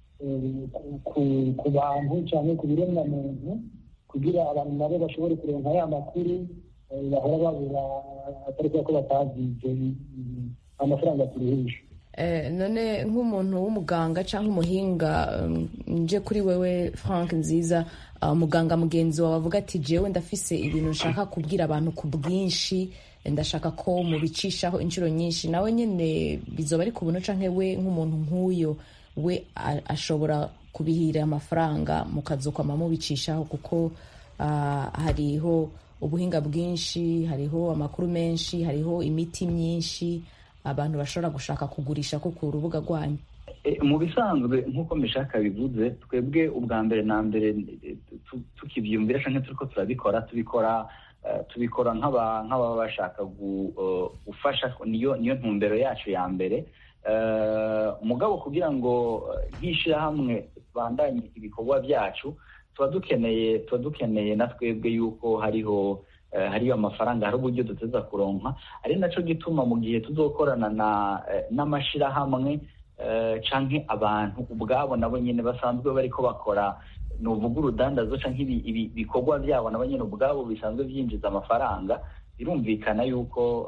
Speaker 5: ku bantu cyangwa ku biremwamuntu kugira abantu nabo bashobore kuronka ya makuru bahora babura atari ko batazize amafaranga turuhisha
Speaker 1: none nk'umuntu w'umuganga cyangwa umuhinga nje kuri wewe frank nziza umuganga mugenzi wawe avuga ati jewe ndafise ibintu nshaka kubwira abantu ku bwinshi ndashaka ko mubicishaho inshuro nyinshi nawe nyine bizoba ari ku buntu canke we nk'umuntu nk'uyo we ashobora kubihira amafaranga mukazokwama mubicishaho kuko hariho ubuhinga bwinshi hariho amakuru menshi hariho imiti myinshi abantu bashobora gushaka kugurisha ko ku rubuga rwanyu
Speaker 4: mu bisanzwe nk'uko mishaka bivuze twebwe ubwa mbere na mbere tukibyumvira cyangwa turi ko turabikora tubikora tubikora nk'ababa bashaka gufasha niyo niyo ntumbero yacu ya mbere mugabo kugira ngo nk'ishyirahamwe tubandanye ibikorwa byacu tuba dukeneye tuba dukeneye na twebwe yuko hariho hariyo amafaranga hari uburyo duteza kuronka ari nacyo gituma mu gihe tuzokorana n'amashyirahamwe cyangwa abantu ubwabo nabo nyine basanzwe bariko bakora ni uvuga urudandazo cyangwa ibikorwa byabo nabo nyine ubwabo bisanzwe byinjiza amafaranga birumvikana yuko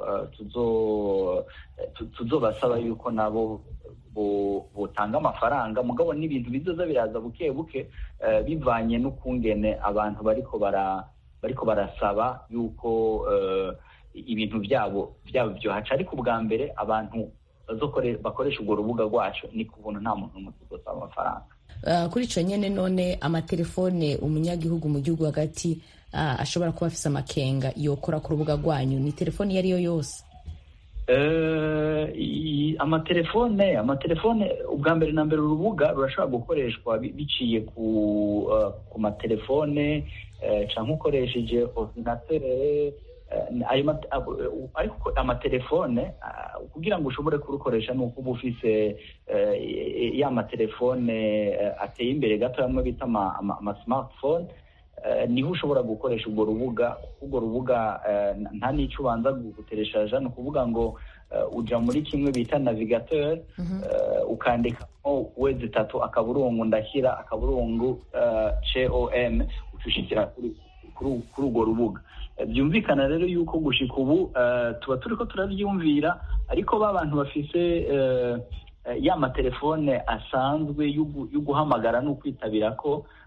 Speaker 4: tuzobasaba yuko nabo butanga amafaranga mugabo n'ibintu bizoza biraza buke buke bivanye n'ukungene abantu bariko bara bariko barasaba yuko ibintu byabo byabo byohaca ariko ubwa mbere abantu bakoresha urwo rubuga rwacu ni ku buntu nta muntu n'umwe tuzosaba amafaranga
Speaker 1: kuri icyo nyine none amatelefone umunyagihugu mu gihugu hagati ashobora kuba afise amakenga yokora ku rubuga rwanyu ni telefone iyo ari yo yose
Speaker 4: amatelefone amatelefone ubwa mbere na mbere urubuga rurashobora gukoreshwa biciye ku matelefone cyangwa ukoresheje ordinateur ariko amatelefone kugira ngo ushobore kurukoresha ni uko uba ufise ya matelefone ateye imbere gato amwe bita ama smartphone niho ushobora gukoresha urwo rubuga urwo rubuga nta n'icyo ubanza gutereshaja ni ukuvuga ngo uja muri kimwe bita navigateur ukandikamo wezi itatu akaburungu ndashyira akaburungu com ucushikira kuri urwo rubuga byumvikana rero yuko gushika ubu tuba turi ko turabyumvira ariko ba bantu bafise ya matelefone asanzwe yo guhamagara no kwitabira ko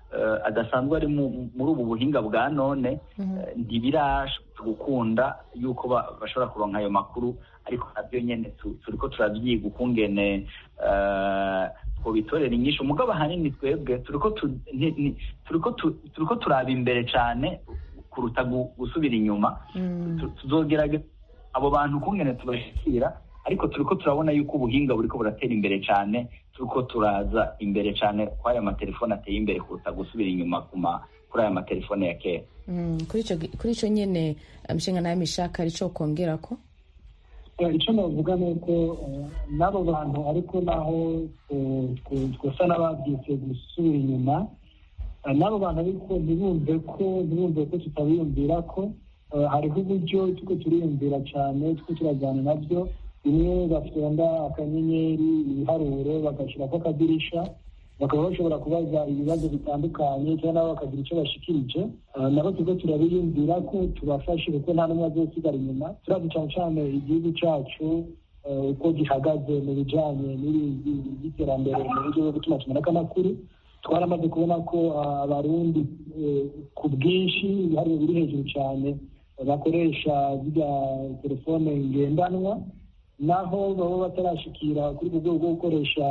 Speaker 4: adasanzwe ari muri ubu buhinga bwa none ntibirasha gukunda yuko bashobora kuronka ayo makuru ariko nabyo nyine turi ko turabyiga ukungene twobitorera inyinshi umugabo ahanini twebwe turi ko turaba imbere cyane kuruta gusubira inyuma tuzogerageza abo bantu ukungene tubashyikira ariko turi ko turabona yuko ubuhinga buri ko buratera imbere cyane turi ko turaza imbere cyane ko aya matelefone ateye imbere kuruta gusubira inyuma kuri aya matelefone ya kera
Speaker 1: kuri icyo nyine imishinga nayo mishaka ari cyo kongera ko
Speaker 5: icyo navuga ni uko n'abo bantu ariko naho twasa n'ababyutse gusubira inyuma n'abo bantu ariko ntibumve ko ntibumve ko tutabiyumvira ko hariho uburyo tuko turiyumvira cyane tuko turajyana nabyo bimwe bafunda akanyenyeri ibiharuro bagashyira ko akadirisha bakaba bashobora kubaza ibibazo bitandukanye cyangwa nabo bakagira icyo bashikirije nabo tuko turabiyumvira ko tubafashe kuko nta n'umwe azosigara inyuma turazi cyane cyane igihugu cyacu uko gihagaze mu bijyanye n'iterambere mu buryo bwo gutuma tumeneka amakuru twaramaze kubona ko abarundi ku bwinshi ibiharuro biri hejuru cyane bakoresha ziriya telefone ngendanwa naho baba batarashikira kuri ubwo rwego bwo gukoresha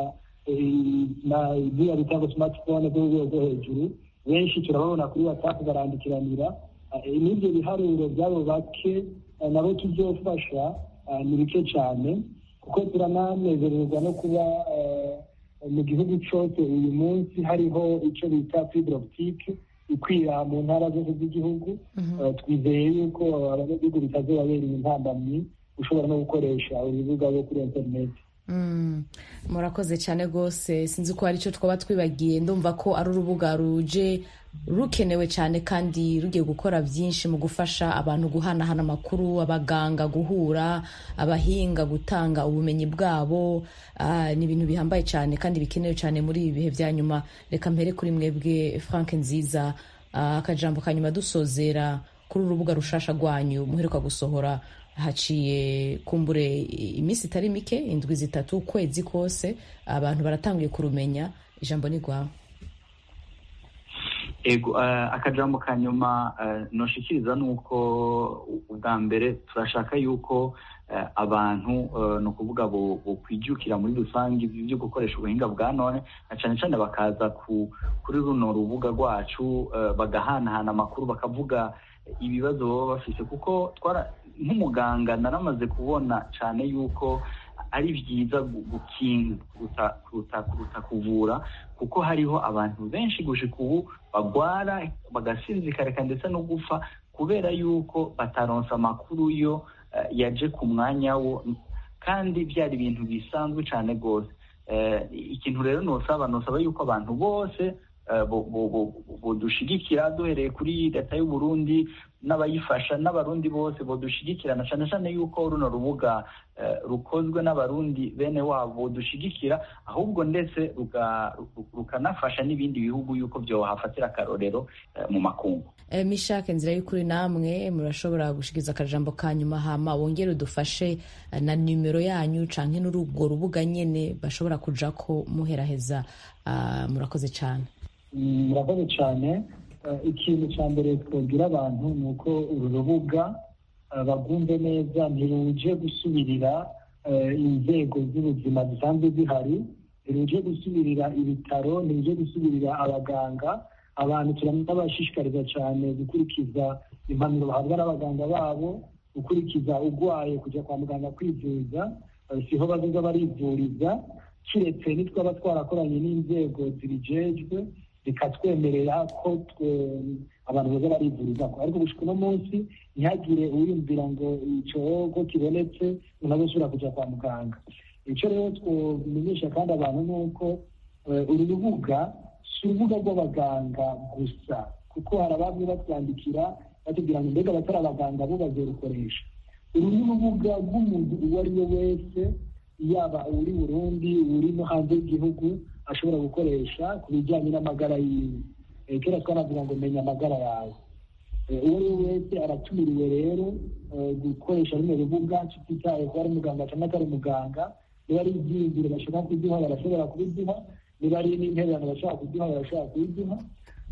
Speaker 5: ziriya bitanga smartphone zo rwego rwo hejuru benshi turababona kuri whatsapp barandikiranira n'ibyo biharuro by'abo bake nabo tuzofasha ni bike cyane kuko turananezererwa no kuba mu gihugu cyose uyu munsi hariho icyo bita fibre optique ikwira mu ntara zose z'igihugu twizeye yuko abanyagihugu bitazobabereye intambamyi ushobora no gukoresha urubuga rwo kuri interineti
Speaker 1: murakoze cyane rwose sinzi ko hari icyo twaba twibagiye ndumva ko ari urubuga ruje rukenewe cyane kandi rugiye gukora byinshi mu gufasha abantu guhanahana amakuru abaganga guhura abahinga gutanga ubumenyi bwabo ni ibintu bihambaye cyane kandi bikenewe cyane muri ibi bihe bya nyuma reka mpere kuri mwebwe frank nziza akajambo ka nyuma dusozera kuri urubuga rushasha rwanyu muheruka gusohora haciye kumbure iminsi itari mike indwi zitatu ukwezi kose abantu baratanguye kurumenya ijambo ni rwawe
Speaker 4: ego akajambo ka nyuma noshikiriza ni uko ubwa mbere turashaka yuko abantu ni ukuvuga bukwijukira muri rusange byo gukoresha ubuhinga bwa none na cyane cyane bakaza kuri runo rubuga rwacu bagahanahana amakuru bakavuga ibibazo baba bafite kuko nk'umuganga naramaze kubona cyane yuko ari byiza gukinga kuruta kuruta kuvura kuko hariho abantu benshi gushika ubu bagwara bagasinzikareka ndetse no gupfa kubera yuko bataronsa amakuru yo yaje ku mwanya wo kandi byari ibintu bisanzwe cyane rwose ikintu rero nosaba nosaba yuko abantu bose budushigikira duhereye kuri leta y'u Burundi n'abayifasha n'abarundi bose budushigikirana cyane cyane yuko runo rubuga rukozwe n'abarundi bene wabo budushigikira ahubwo ndetse rukanafasha n'ibindi bihugu yuko byohafatira akarorero mu makungu
Speaker 1: mishake nzira y'ukuri namwe murashobora gushikiza akajambo ka nyuma hama wongere udufashe na nimero yanyu canke n'urubwo rubuga nyene bashobora kuja ko muheraheza murakoze cyane
Speaker 5: murakoze cyane ikintu cya mbere twabwira abantu ni uko uru rubuga bagumve neza ntiruje gusubirira inzego z'ubuzima zisanzwe zihari ntiruje gusubirira ibitaro ntiruje gusubirira abaganga abantu turanabashishikariza cyane gukurikiza impanuro bahabwa n'abaganga babo gukurikiza urwaye kujya kwa muganga kwivuza siho bazoza barivuriza kiretse nitwaba twarakoranye n'inzego zibijejwe bikatwemerera ko abantu baza barivuriza ko ariko gushika uno munsi ntihagire uwiyumvira ngo icyogo kibonetse umuntu azosubira kujya kwa muganga icyo rero twomenyesha kandi abantu ni uko uru rubuga si urubuga rw'abaganga gusa kuko hari abamwe batwandikira batubwira ngo mbega abatari abaganga bo bazorukoresha uru ni urubuga rw'umuntu uwo ari we wese yaba uri burundi uri no hanze y'igihugu ashobora gukoresha ku bijyanye n'amagara yiwe kera twanavuga ngo menya amagara yawe uwo ari we wese aratumiriwe rero gukoresha runo rubuga tutitaye ko ari muganga cyangwa atari muganga niba ari ibyiyumviro bashobora kuduha barashobora kubiduha niba ari n'intererano bashobora kuduha barashobora kubiduha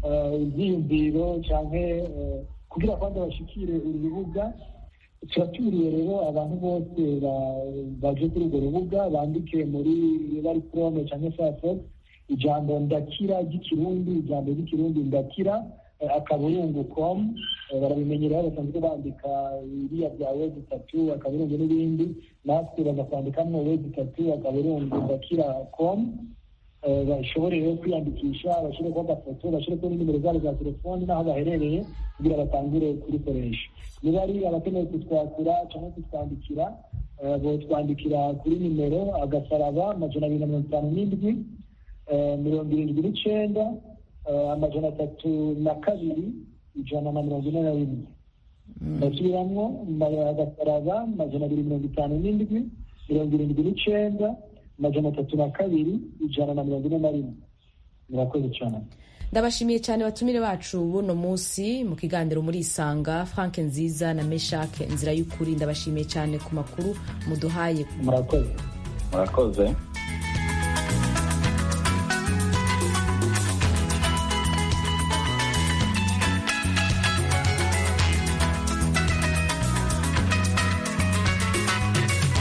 Speaker 5: ibyiyumviro cyangwa kugira ngo bashikire uru rubuga turaturiye rero abantu bose baje kuri urwo rubuga bandike muri bari chrome cyangwa firefox ijambo ndakira ry'ikirundi ijambo ry'ikirundi ndakira akaburungu com barabimenyeraho basanzwe bandika iriya bya wezi itatu akaburungu n'ibindi natwe baza kwandikamo wezi itatu akaburungu ndakira com bashobore rero kwiyandikisha bashyireho agafoto bashyireho n'inimero zabo za telefoni n'aho baherereye kugira batangire kurikoresha niba ari abakeneye kutwakura cyangwa kutwandikira botwandikira kuri nimero agasaraba amajana abiri na mirongo itanu n'indwi mirongo irindwi n'icyenda amajana atatu na kabiri ijana na mirongo ine na rimwe ndasubiramwo agasaraba amajana abiri mirongo itanu n'indwi mirongo irindwi n'icyenda amajana atatu na kabiri ijana na mirongo ine na rimwe murakoze cyane
Speaker 1: ndabashimiye cyane batumire bacu buno munsi mu kiganiro muri isanga frank nziza na meshake inzira y'ukuri ndabashimiye cyane ku makuru muduhaye
Speaker 5: murakoze
Speaker 4: murakoze